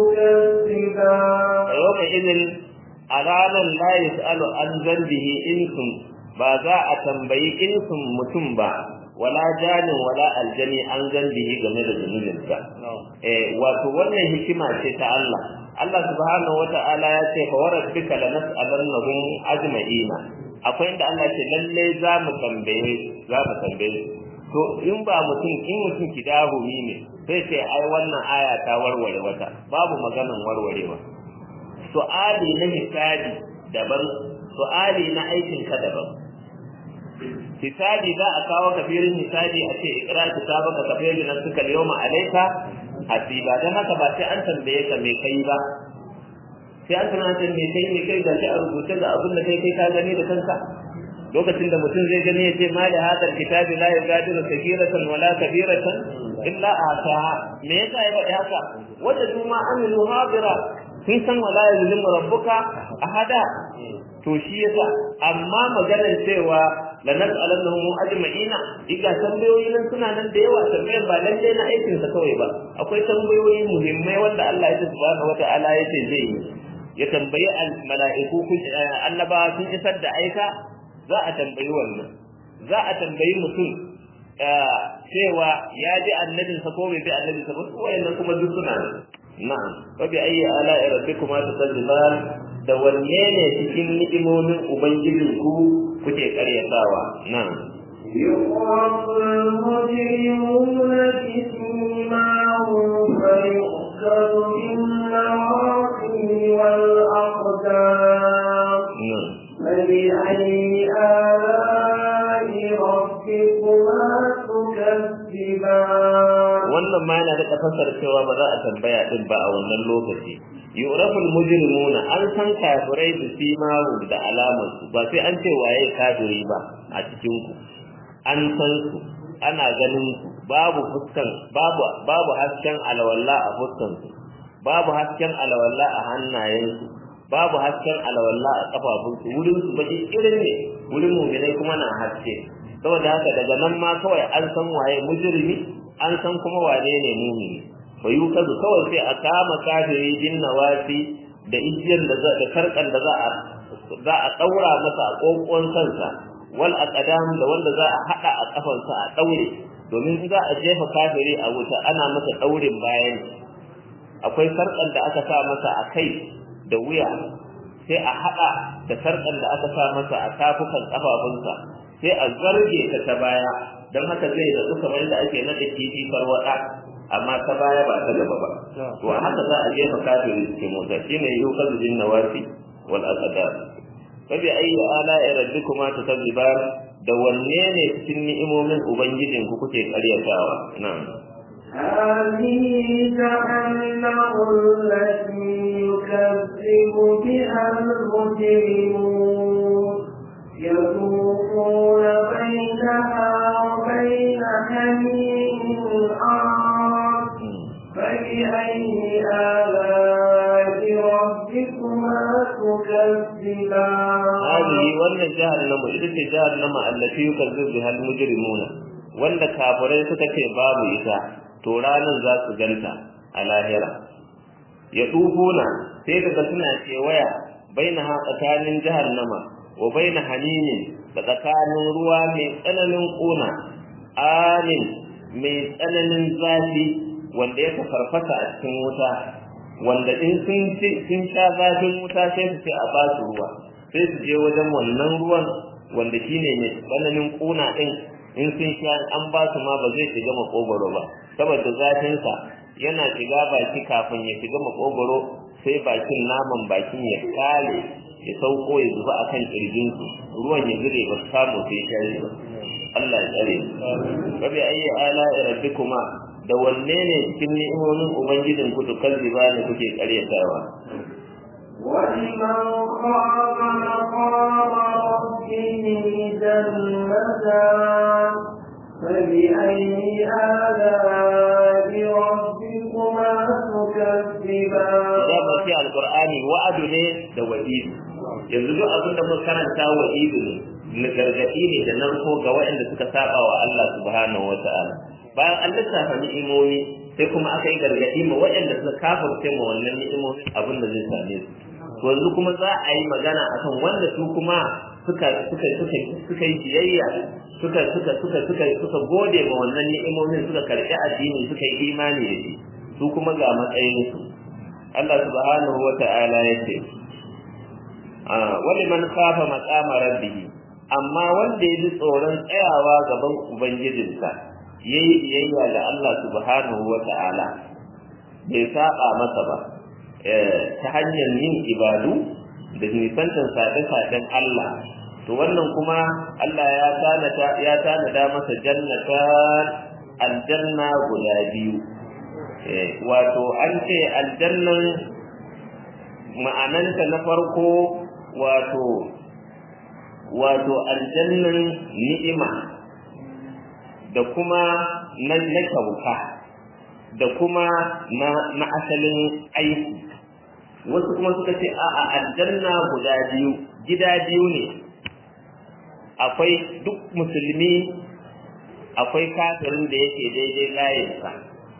تكذبان yawma idin a ranar la yus'alu an zambihi insun ba za a tambayi insun mutum ba wala janin wala aljani an zambihi game da zunubinsa eh wato wannan hikima ce ta Allah Allah subhanahu wata'ala ya ce fa warabbika lanas'alannahum ajma'ina akwai inda Allah ce lalle za mu tambaye za mu tambaye to in ba mutum in mutum kidahumi ne sai ce ai wannan aya ta warware wata babu maganan warwarewa su'ali na hisabi daban su'ali na aikin ka daban hisabi za a kawo kafirin hisabi a ce ikra kitabaka kafirin nan suka yawma alayka hasiba dan haka ba sai an tambaye ka me kai ba sai an tunanta me kai me kai da shi a rubuce ga abin da kai kai ka gani da kanka lokacin da mutum zai gani ya ce ma da hadal kitabi la yugadiru kabiratan wala kabiratan illa ataha me yasa ya faɗi haka wanda su ma amilu hadira sun san wala yuzlimu rabbuka ahada to shi yasa amma maganar cewa la nas'alannahum ajma'ina diga tambayoyi nan suna nan da yawa tambayar ba lalle na aikin sa kawai ba akwai tambayoyi muhimmai wanda Allah ya subhanahu wata'ala ya ce zai yi ya tambayi mala'iku annabawa sun isar da aika za a tambayi wannan za a tambayi mutum cewa ya ji annabinsa ko bai bi annabinsa ba su wayannan kuma duk suna nan na'am wa bi ayyi ala'i rabbikuma tukazziban da wanne ne cikin ni'imomin ubangijin ku kuke karyatawa na'am يعرف المجرمون بسيماهم فيؤخذ بالنواصي والأقدام na'am فبأي آلاء ربكما تكذبان wannan ma yana da fasar cewa ba za a tambaya din ba a wannan lokaci yuraful mujrimuna an san kafirai da simahu da alamar su ba sai an ce waye kafiri ba a cikin ku an san su ana ganin su babu fuskan babu babu hasken alawalla a fuskan su babu hasken alawalla a hannayen su babu hasken alawalla a kafafun su wurin su baki irin ne wurin mu'minai kuma na haske saboda haka daga nan ma kawai an san waye mujrimi an san kuma wane ne mumini fa yukazu kawai sai a kama kafiri bin nawasi da ijiyar da za da karkan da za a za a daura masa a kokon kansa wal aqdam da wanda za a hada a kafansa a daure domin in za a jefa kafiri a wuta ana masa daurin bayan akwai sarkan da aka sa masa a kai da wuya sai a hada da sarkan da aka sa masa a tafukan kafafunsa sai a zarge ta ta baya don haka zai da kamar da ake nada kifi farwada amma ta baya ba ta gaba ba to haka za a jefa kafiri cikin mota shine yukazu bin nawasi wal aqdar fabi ayi ala rabbikuma tukazziban da wanne ne cikin ni'imomin ubangijin ku kuke karyatawa na'am هذه جهنم التي يكذب بها المجرمون يطوفون بينها وبين حميم آن فبأي آلاء ربكما تكذبان هذه wannan jahannama ita ce jahannama allati yukazzibu biha al-mujrimuna wanda kafirai suka ce babu ita to ranan za su ganta a lahira ya dubuna sai daga suna cewaya baina ha tsakanin jahannama wa baina hanimin da tsakanin ruwa mai tsananin ƙuna amin mai tsananin zafi wanda ya farfasa a cikin wuta wanda in sun sha zafin wuta sai su ce a ba su ruwa sai su je wajen wannan ruwan wanda shine mai tsananin ƙuna ɗin in sun sha an ba su ma ba zai shiga makogoro ba saboda zafinsa yana shiga baki kafin ya shiga makogoro sai bakin naman bakin ya kale ya sauko ya zuba a kan ƙirjinsu ruwan ya zure ba su samu sai shari ba Allah ya tsare ba bi ayi ala rabbikuma da wanne ne cikin ni'imomin ubangijin ku tukazziba ne kuke karyatawa ولمن خاف مقام ربه جنتان فبأي آلاء ربكما تكذبان ya mace alqur'ani wa'adu ne da wa'idu yanzu duk abin da muka karanta wa'idu ne na gargadi ne da narko ga waɗanda suka saba wa Allah subhanahu wata'ala bayan an lissafa ni'imomi sai kuma aka yi gargadi ma waɗanda suka kafirce ma wannan ni'imomi abin da zai same su yanzu kuma za a yi magana akan wanda su kuma suka suka suka suka yi biyayya suka suka suka suka suka gode ma wannan ni'imomin suka karɓi addini suka yi imani da shi su kuma ga matsayin su Allah subhanahu wa ta'ala ya ce wani man kafa maqama rabbih amma wanda ya ji tsoron tsayawa gaban ubangijinsa yayi biyayya ga Allah subhanahu wa ta'ala bai saba masa ba ta hanyar yin ibadu da nisantar saɗe-saɗen Allah to wannan kuma Allah ya tanada ya tanada masa jannatan aljanna guda biyu wato an ce aljannan ma'ananta na farko wato wato aljannan ni'ima da kuma na na kyauta da kuma na na asalin aiki wasu kuma suka ce a'a aljanna guda biyu gida biyu ne akwai duk musulmi akwai kafirin da yake daidai layinsa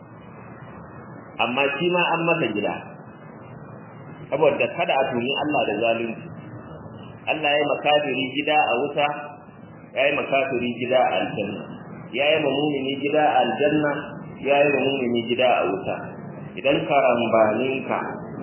amma shi ma an masa gida saboda kada a tuni Allah da zalunci Allah ya makafiri gida a wuta ya yi makafiri gida a aljanna ya yi mumini gida a aljanna ya yi mumini gida a wuta idan karambaninka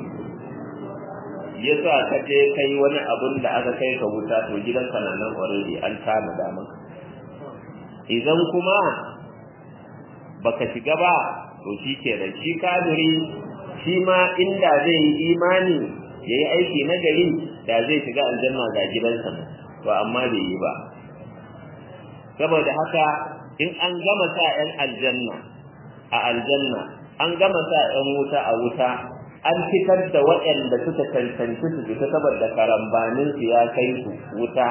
ya sa ka je kai wani abun da aka kai ka wuta to gidanka na nan already an tana da maka idan kuma baka shiga ba to shi kenan shi kafiri shi ma inda zai yi imani ya yi aiki na gari da zai shiga aljanna ga gidansa to amma bai yi ba saboda haka in an gama sa 'yan aljanna a aljanna an gama sa 'yan wuta a wuta an fitar da waɗanda suka cancanci su fita saboda karambanin su ya kai su wuta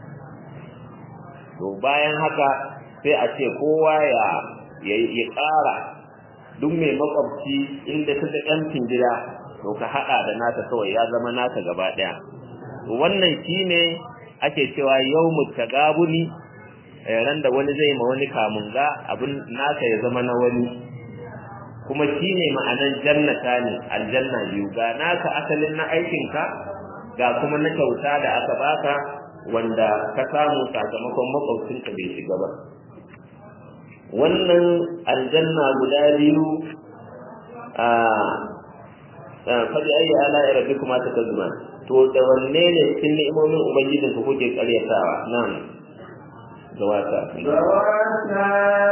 to bayan haka sai a ce kowa ya ya ƙara duk mai makwabci inda ta ɗancin gida to ka haɗa da nata kawai ya zama nata gaba ɗaya wannan shine ake cewa yau mutagabuni ran da wani zai ma wani kamunga abin naka ya zama na wani kuma shine ma'anan jannata ne aljanna biyu ga naka asalin na aikinka ga kuma na kyauta da aka baka wanda ka samu sakamakon makwabcinka bai shiga ba wannan aljanna guda biyu a faɗi ayi ala ya rabbi kuma ta kazuma to da wanne ne cikin ni'imomin ubangijin ku kuke karyatawa nan gawata ذواتا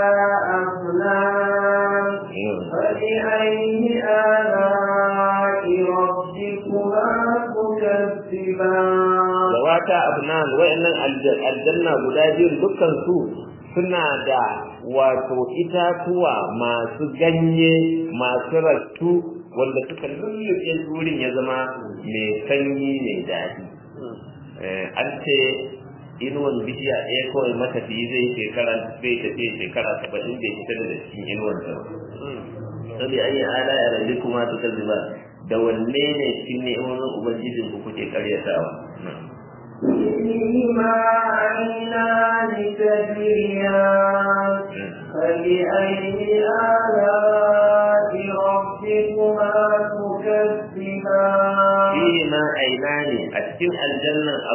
أفنان فبأي آلاء ربكما تكذبان gawata abnan wayannan aljanna guda biyu dukkan su suna da wato itatuwa masu ganye masu rattu wanda suka lullube wurin ya zama mai sanyi mai daɗi an ce inuwan bishiya ɗaya kawai matafiyi zai shekara zai tafi shekara saba'in bai fita da cikin inuwan ta sabi an yi ala ya rabi kuma ta kaziba da wanne ne cikin ni'imomin ubangijin ku kuke karyatawa فيهما عينان تجريان فبأي آلاء ربكما تكذبان fihi ma ainani a cikin aljannan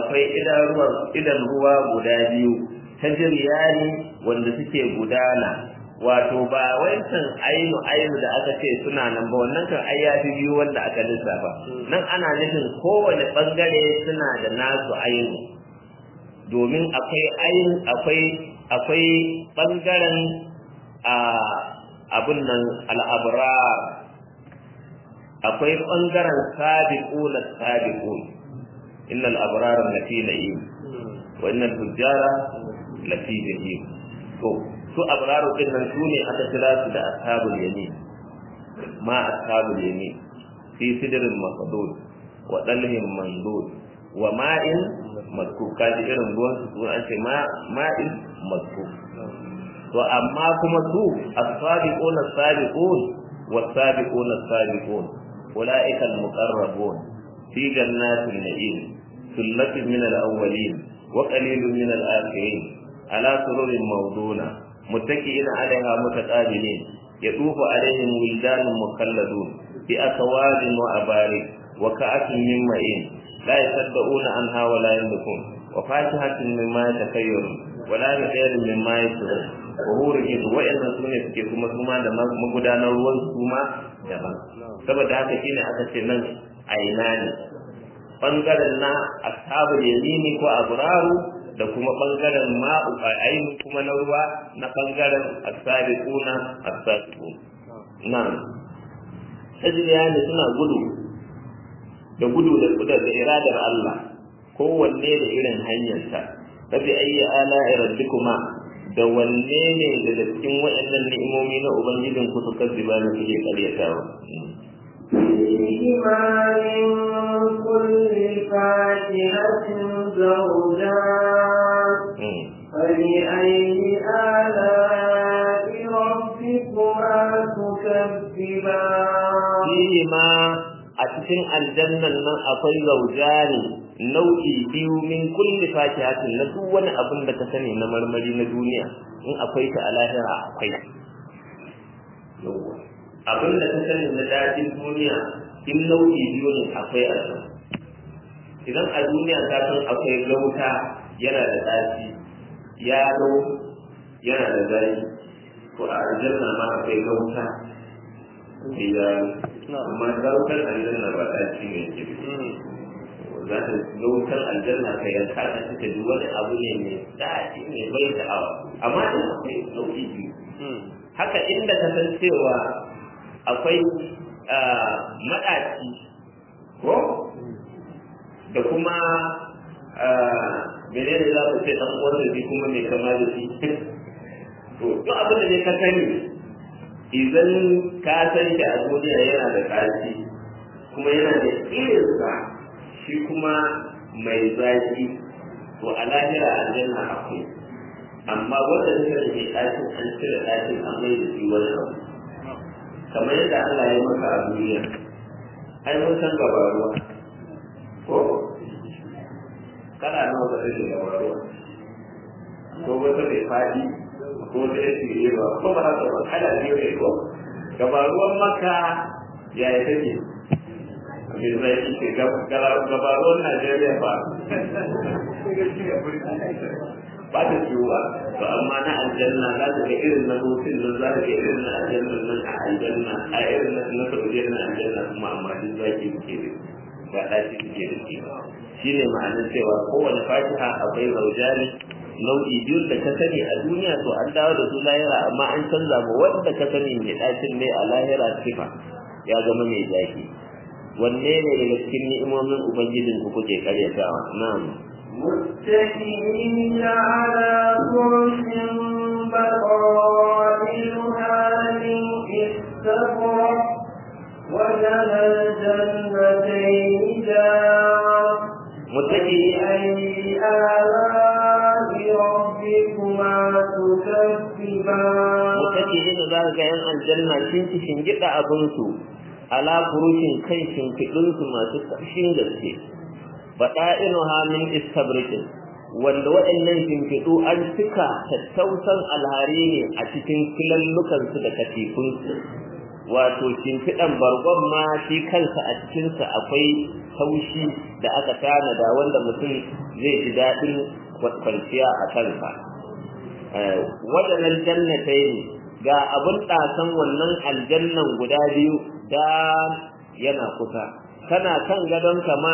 akwai idan ruwa guda biyu ta jiryani wanda suke gudana wato ba wancan ainu ainu da aka ce suna nan ba wannan kan ai ya fi biyu wanda aka lissafa nan ana nufin kowane bangare suna da nasu ainu domin akwai ainu akwai akwai bangaren a abun nan al'abrar akwai bangaren sabiqun sabiqun innal abrara lafi na'im wa innal fujjara lafi jahim to su abraru din nan su ne aka kira su da ashabul yamin ma ashabul yamin fi sidrin masdud wa dalhin mandud wa ma'in maskub kaji irin ruwan su an ce ma ma'in maskub to amma kuma su as-sabiquna as-sabiqun was-sabiquna as-sabiqun ulaika al-muqarrabun fi jannatin na'im sullatun min al-awwalin wa qalilun min al-akhirin ala sururin mawduna muttaki'ina 'alayha mutaqabilin يطوف عليهم ولدان مخلدون بأكواب وأبارك وكأس من معين لا يصدقون عنها ولا يملكون وفاكهة مما يتخيرون ولا بخير مما يشرون وهو رجيت وإن سنة suke kuma suma da magudanar ruwan suma daban saboda haka shine aka ce nan aina ne bangaren na ashabul yamini ko abraru da kuma bangaren ma'u ainihin kuma na ruwa na bangaren asabiquna asabiqun nan tajriya ne suna gudu da gudu da kudar da iradar Allah kowanne da irin hanyarsa tabi ayyi ala rabbikuma da wanne ne daga cikin waɗannan ni'imomi na ubangijin ku suka ziba na suke karyatawa فيهما من كل فاكهة زوجان فبأي آلاء ربكما تكذبان فيهما a cikin aljannan nan akwai zaujani nau'i biyu min kulli fakihatin na duk wani abin da ka sani na marmari na duniya in akwai ta a lahira akwai abin da ka sani na dajin duniya in nau'i biyu ne akwai a can idan a duniya ka san akwai gauta yana da ɗaci yaro yana da zai to a aljanna ma akwai gauta da amma gautar aljanna ba ɗaci ne ke za ta gautar aljanna ka yanka ta cika duk wani abu ne mai daɗi mai bai sha'awa amma da akwai nau'i biyu haka inda ka san cewa akwai maɗaci ko da kuma menene za ku ce ɗan uwan da kuma mai kama da shi to duk abin da ne ka sani idan ka san shi a duniya yana da ƙarfi kuma yana da irinsa shi kuma mai zaki to a lahira aljanna akwai amma wanda suka da ke ɗakin an cire ɗakin an mai da shi wani abu kamar yadda Allah ya maka a duniya ai mun san gabaruwa ko kana nawa ka sani gabaruwa ko wata mai faɗi ko wata ya tsire ba ko ba haka ba kana biyu ne ko gabaruwan maka ya yi take mai zai ce gabaruwan Najeriya ba ba ta ciwuwa to amma na aljanna za ta ga irin na hutun nan za ta ga irin na aljanna nan a aljanna a irin na na saudiya na aljanna kuma amma duk zaki suke da ba ɗaci suke da shi shi ne ma'anar cewa kowane fatiha akwai zaujani nau'i biyu da ka sani a duniya to an dawo da su lahira amma an canza ma wanda ka sani mai ɗacin ne a lahira sifa ya zama mai zaki wanne ne daga cikin ni'imomin ubangijin ku kuke karyatawa na'am متكئين على فرش بطائلها من استبرق وجنى الجنتين دار متكئين فبأي آلاء ربكما تكذبان mutakihin za ka ga yan aljanna sun ci shingida abinsu ala furushin kan shimfiɗinsu masu ƙarshen gaske baɗa'inuha min istabrikin wanda waɗannan shimfiɗu an cika tattausan alhari ne a cikin filallukansu da katifunsu wato shimfiɗan bargon ma shi kansa a cikinsa akwai taushi da aka tanada wanda mutum zai ji daɗin kwanciya a kansa waɗannan jannatai ne ga abin ɗasan wannan aljannan guda biyu da yana kusa kana kan gadon kama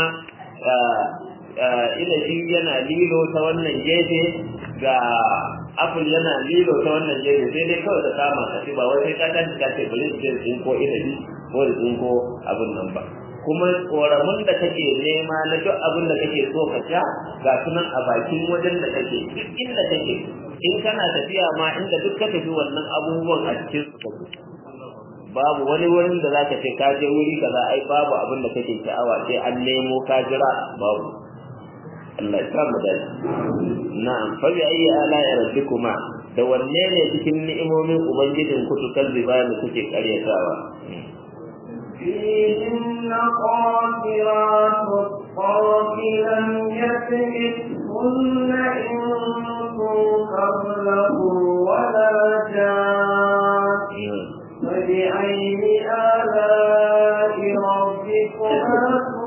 inabi yana lilo ta wannan gefe ga apple yana lilo ta wannan gefe sai dai kawai da kama ka ba wai sai ka tashi ka ce bari in tsinko inabi ko da tsinko abin nan ba kuma tsoramin da kake nema na duk abin da kake so ka sha ga sunan a bakin wajen da kake duk inda kake in kana tafiya ma inda duk ka tafi wannan abubuwan a cikin su kake babu wani wurin da zaka ce ka je wuri kaza ai babu abin da kake sha'awa sai an nemo ka jira babu Allah ya samu dace na'am fa bi ayi ala rabbikuma da wanne ne cikin ni'imomin ubangijin ku tukar zibani kuke karyatawa فيهن قاصرات الطرف لم يتمثهن إنس قبلهم ولا جان فبأي آلاء ربكما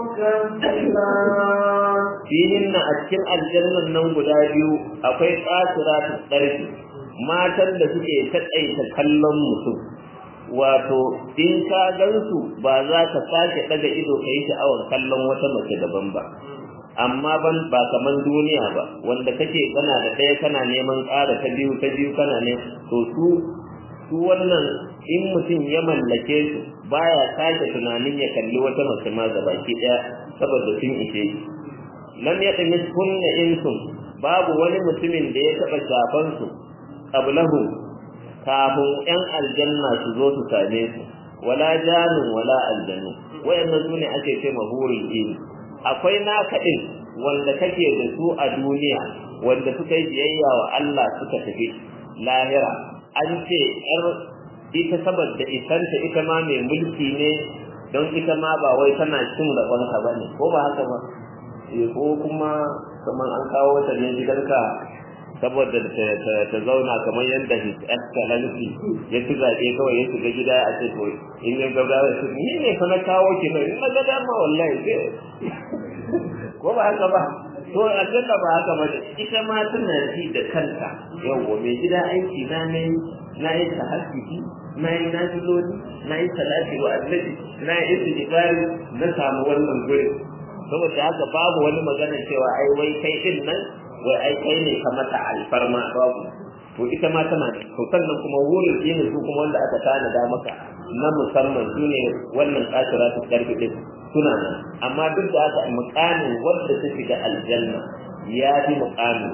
تكذبان fihinna a cikin aljannan nan guda biyu akwai kasira ta tsarki matan da suke taƙaita kallon mutum wato in ka gansu ba za ka sake daga ido ka yi sha'awar kallon wata mace daban ba amma ban ba kaman duniya ba wanda kake kana da ɗaya kana neman ƙara ta biyu ta biyu kana ne to su su wannan in mutum ya mallake su baya sake tunanin ya kalli wata mace ma gabaki ɗaya saboda sun ishe shi lam yatmis kunna insun babu wani mutumin da ya taba shafan su qablahu kafin yan aljanna su zo su same su wala janun wala aljannu wayannan sune ake ce mahurul in akwai naka din wanda kake da su a duniya wanda suka yi biyayya wa Allah suka tafi lahira an ce yar ita saboda isanta ita ma mai mulki ne don ita ma ba wai tana cin rabonka ba ne ko ba haka ba ko kuma kamar an kawo wata ne gidanka saboda ta zauna kamar yadda his excellency ya ci zaɓe kawai ya shiga gida a ce to in ya gaba da su ni ne fa na kawo ki nan in na ga dama wallahi ko ba haka ba to aljanna ba haka ba ita ma tana ji da kanta yawwa mai gida aiki na ne na yi tahajjudi na yi nafiloli na yi salati wa annabi na yi istighfari na samu wannan gurin saboda haka babu wani magana cewa ai wai kai din nan wai ai kai ne ka mata alfarma babu to ita ma tana to sannan kuma wurin yin su kuma wanda aka tanada maka na musamman su ne wannan kasira ta karfi din suna nan amma duk da haka mukamin wanda ta shiga aljanna ya fi mukamin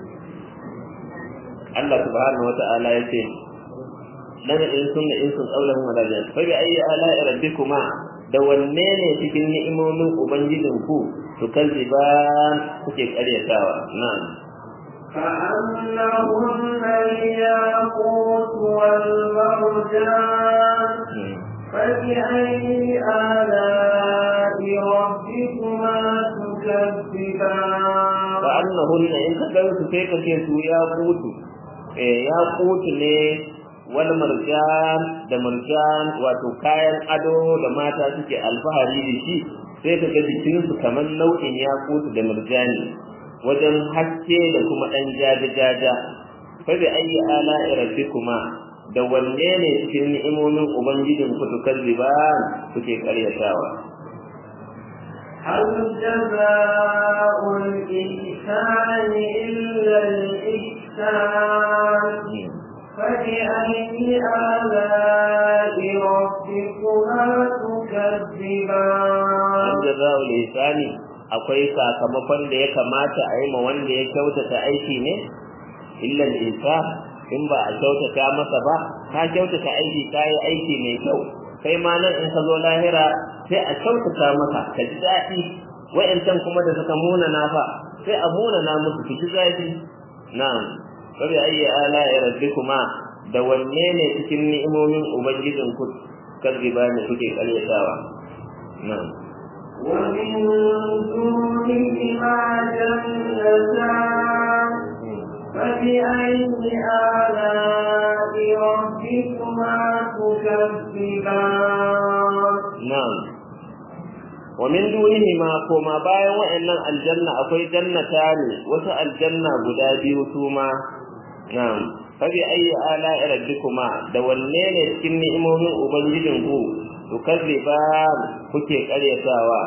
Allah subhanahu wa ta'ala ya ce dan in sunna in sun qaulahu wa la fa bi ayyi ala'i rabbikuma da wanne ne cikin ni'imomin ubangijin ku su kalziba kuke karyatawa na'am كأنهن الياقوت والمرجان فبأي آلاء ربكما تكذبان كأنهن إن كذبت كيف كيسو ياقوت ياقوت ne wal marjan da marjan wato kayan ado da mata suke alfahari da shi sai ka ga jikinsu kamar nau'in yakutu da marjani wajen haske da kuma ɗan jaja-jaja fa bi ayi ala rabbikuma da wanne ne cikin ni'imomin ubangijin ku tukazziba kuke karyatawa هل جزاء الإحسان إلا الإحسان فبأي آلاء ربكما تكذبان جزاء الإحسان akwai sakamakon da ya kamata a yi ma wanda ya kyautata aiki ne illal isa in ba a kyautata masa ba ka kyautata aiki ka yi aiki mai kyau kai ma nan in ka zo lahira sai a kyautata maka ka ji daɗi wa'yancan kuma da suka munana fa sai a munana musu su ji daɗi na'am fabi ayyi ala rabbikuma da wanne ne cikin ni'imomin ubangijin ku karriba ne kuke karyatawa na'am ومن دونهما جنتان فبأي آلاء ربكما تكذبان na'am wa min dunihi ma koma bayan wa'annan aljanna akwai jannata ne wasu aljanna guda biyu su ma na'am fabi ayi ala rabbikuma da wanne ne cikin ni'imomin ubangijin ku tukazziba kuke karyatawa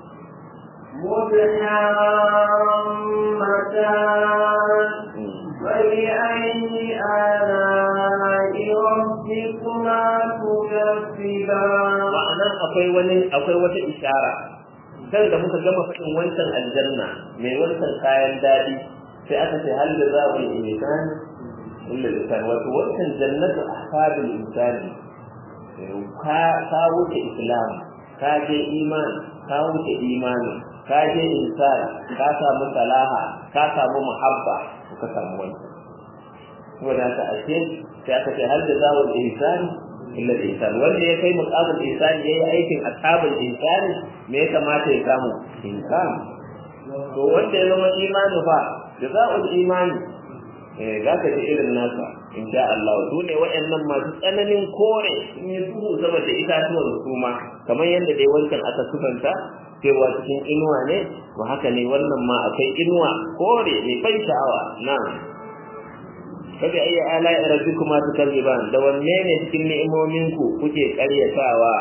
مدحمتان فبأي آلاء ربكما تكذبان ma'anan akwai wani akwai wata ishara kan da muka gama faɗin wancan aljanna mai wancan kayan daɗi sai aka ce hal da za mu yi insan illa lisan wato wancan jannatu ahfabil insani ka ka wuce islam ka je iman ka wuce imani ka je insan ka samu salaha ka samu muhabba ka samu wancan saboda haka ashe sai aka ce hal da za mu insani illa ihsan wanda ya kai muqamul ihsan yayi aikin ashabul ihsan me ya kamata ya samu insan to wanda ya zama imani fa jazaa'ul imani eh zaka ji irin nasa insha Allah su ne waɗannan masu tsananin kore in yi duhu sama da itatuwan su ma kamar yadda dai wancan aka sufanta cewa cikin inuwa ne to haka ne wannan ma akwai inuwa kore mai ban sha'awa na'am fabi ayi ala'i rabbikuma tukaziban da wanne ne cikin ni'imomin ku kuke karyatawa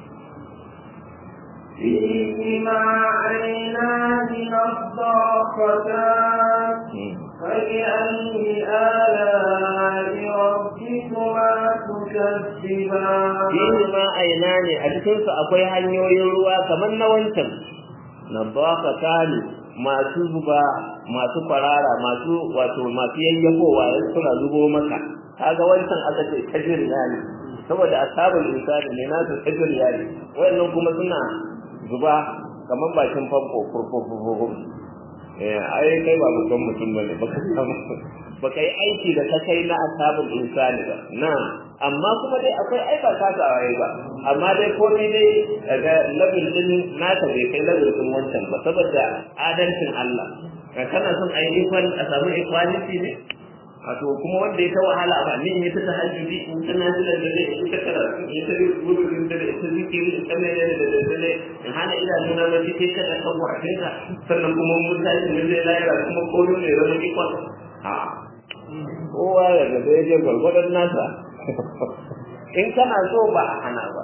فيهما عينان نضاختان فبأي آلاء ربكما تكذبان fihi ma aina ne a cikin su akwai hanyoyin ruwa kamar na wancan nabaqatani masu zuba masu farara masu wato masu yayyafowa yan suna zubo maka kaga wancan aka ce tajir yani saboda ashabul insani ne nasu tajir yani wayannan kuma suna zuba kamar bakin famfo furfurfurfur eh ai kai ba babban mutum bane baka samu baka yi aiki da ka kai na ashabul insani ba na amma kuma dai akwai ai ba ka tawaye ba amma dai komai dai daga level din naka bai kai level din wancan ba saboda adalcin Allah kana son ai equal a samu equality ne wato kuma wanda ya ta wahala ba ni in ta tahajjudi in ta nazila da dai in ta karatu in ta gudu in ta ta zikiri in ta ne da da da da in hana ila nuna ma sai ka da kan wakin ka sannan kuma mun tashi ne zai laira kuma koyo ne zama ikon ha kowa ya ga da je gwargwadon nasa in kana so ba a hana ba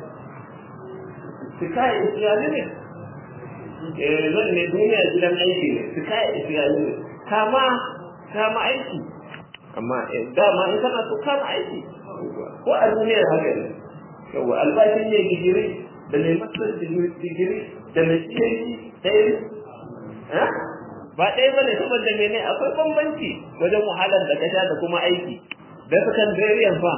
sikai isiyali ne eh zan ne duniya gidan aiki ne sikai isiyali ne kama kama aiki amma dama in kana so kama aiki ko a duniyar haka ne yawa albashin ne digiri da mai masar digiri da mai cikin ɗaya ba ɗaya ba ne saboda mene akwai bambanci wajen wahalar da kasha da kuma aiki da sukan zariyan fa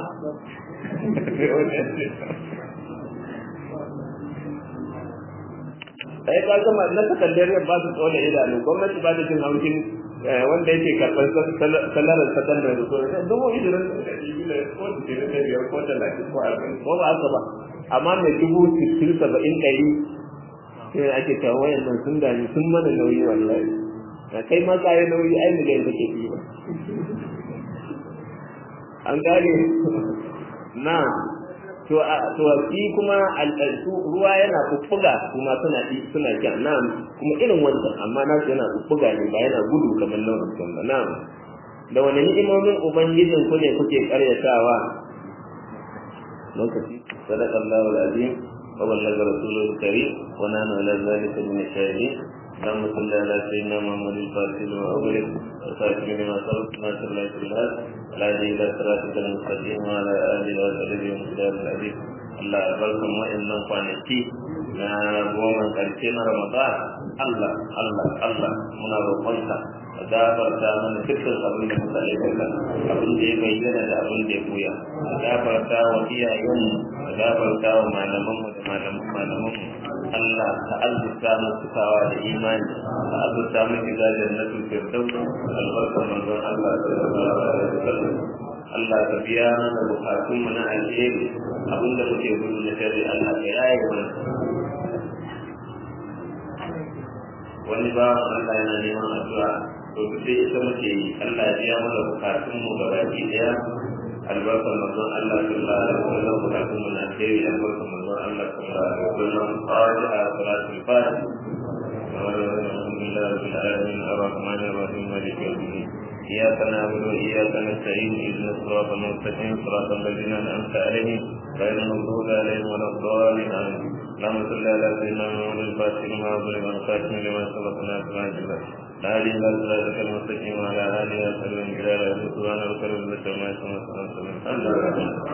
ai ba gama na sakandariyar ba su tsole idanu gwamnati ba da jin haushin wanda yake karɓar salarar sakandare da sauran dubu ishirin ko ishirin da biyar ko talatin ko arba'in ko ba haka ba amma mai dubu sittin saba'in ɗari sai ake cewa wayan nan sun dami sun mana nauyi wallahi na kai ma kayi nauyi ai miliyan kake yi ba an gane na to a to shi kuma al'adu ruwa yana kuffuga kuma suna suna kyan na kuma irin wancan amma na yana kuffuga ne ba yana gudu kamar na wancan ba na da wani ni'imomin ubangijin ku ne kuke karyatawa lokaci sadaqallahu alazim wa ballaga rasuluhu karim wa nana ala zalika min ash-shahidin اللهم صل على سيدنا محمد الفاتح لما أغلق وصاحب لما سبق ناصر الله في الهاد ولا إلى صراطك المستقيم وعلى آله وصحبه وسلم العزيز Allah ya barkan wa'annan kwanaki na goma karshe na Ramadan Allah Allah Allah muna roƙonka ka gafarta mana dukkan abin da muka aikata abin da ya bayyana da abin da ya buya ka gafarta wa iyayenmu ka gafarta wa malamanmu da malaman malamanmu Allah ka azurta mu cikawa da imani ka azurta mu shiga jannatul firdaus albarkar manzon Allah sallallahu alaihi wasallam Allah ka biya mana bukatun mu na alheri abinda muke gudu na shari Allah ka yaye mana wani ba Allah yana neman addu'a to sai ita muke yi Allah ya biya mana bukatun mu gaba ki daya albarkar manzon Allah sallallahu alaihi wasallam bukatun mu na alheri albarkar manzon Allah sallallahu alaihi wasallam fatiha salatul fatiha الحمد لله رب العالمين الرحمن الرحيم مالك يوم الدين إياك نعبد وإياك نستعين اهدنا الصراط المستقيم صراط الذين أنعمت عليهم غير المغضوب عليهم ولا الضالين آمين اللهم صل على سيدنا محمد الفاتح لما ظلم الخاتم لما سبق ناصر الجبل لا إله إلا صراطك المستقيم وعلى آله وصحبه وسلم سبحان ربك رب العزة عما يصفون وسلام على المرسلين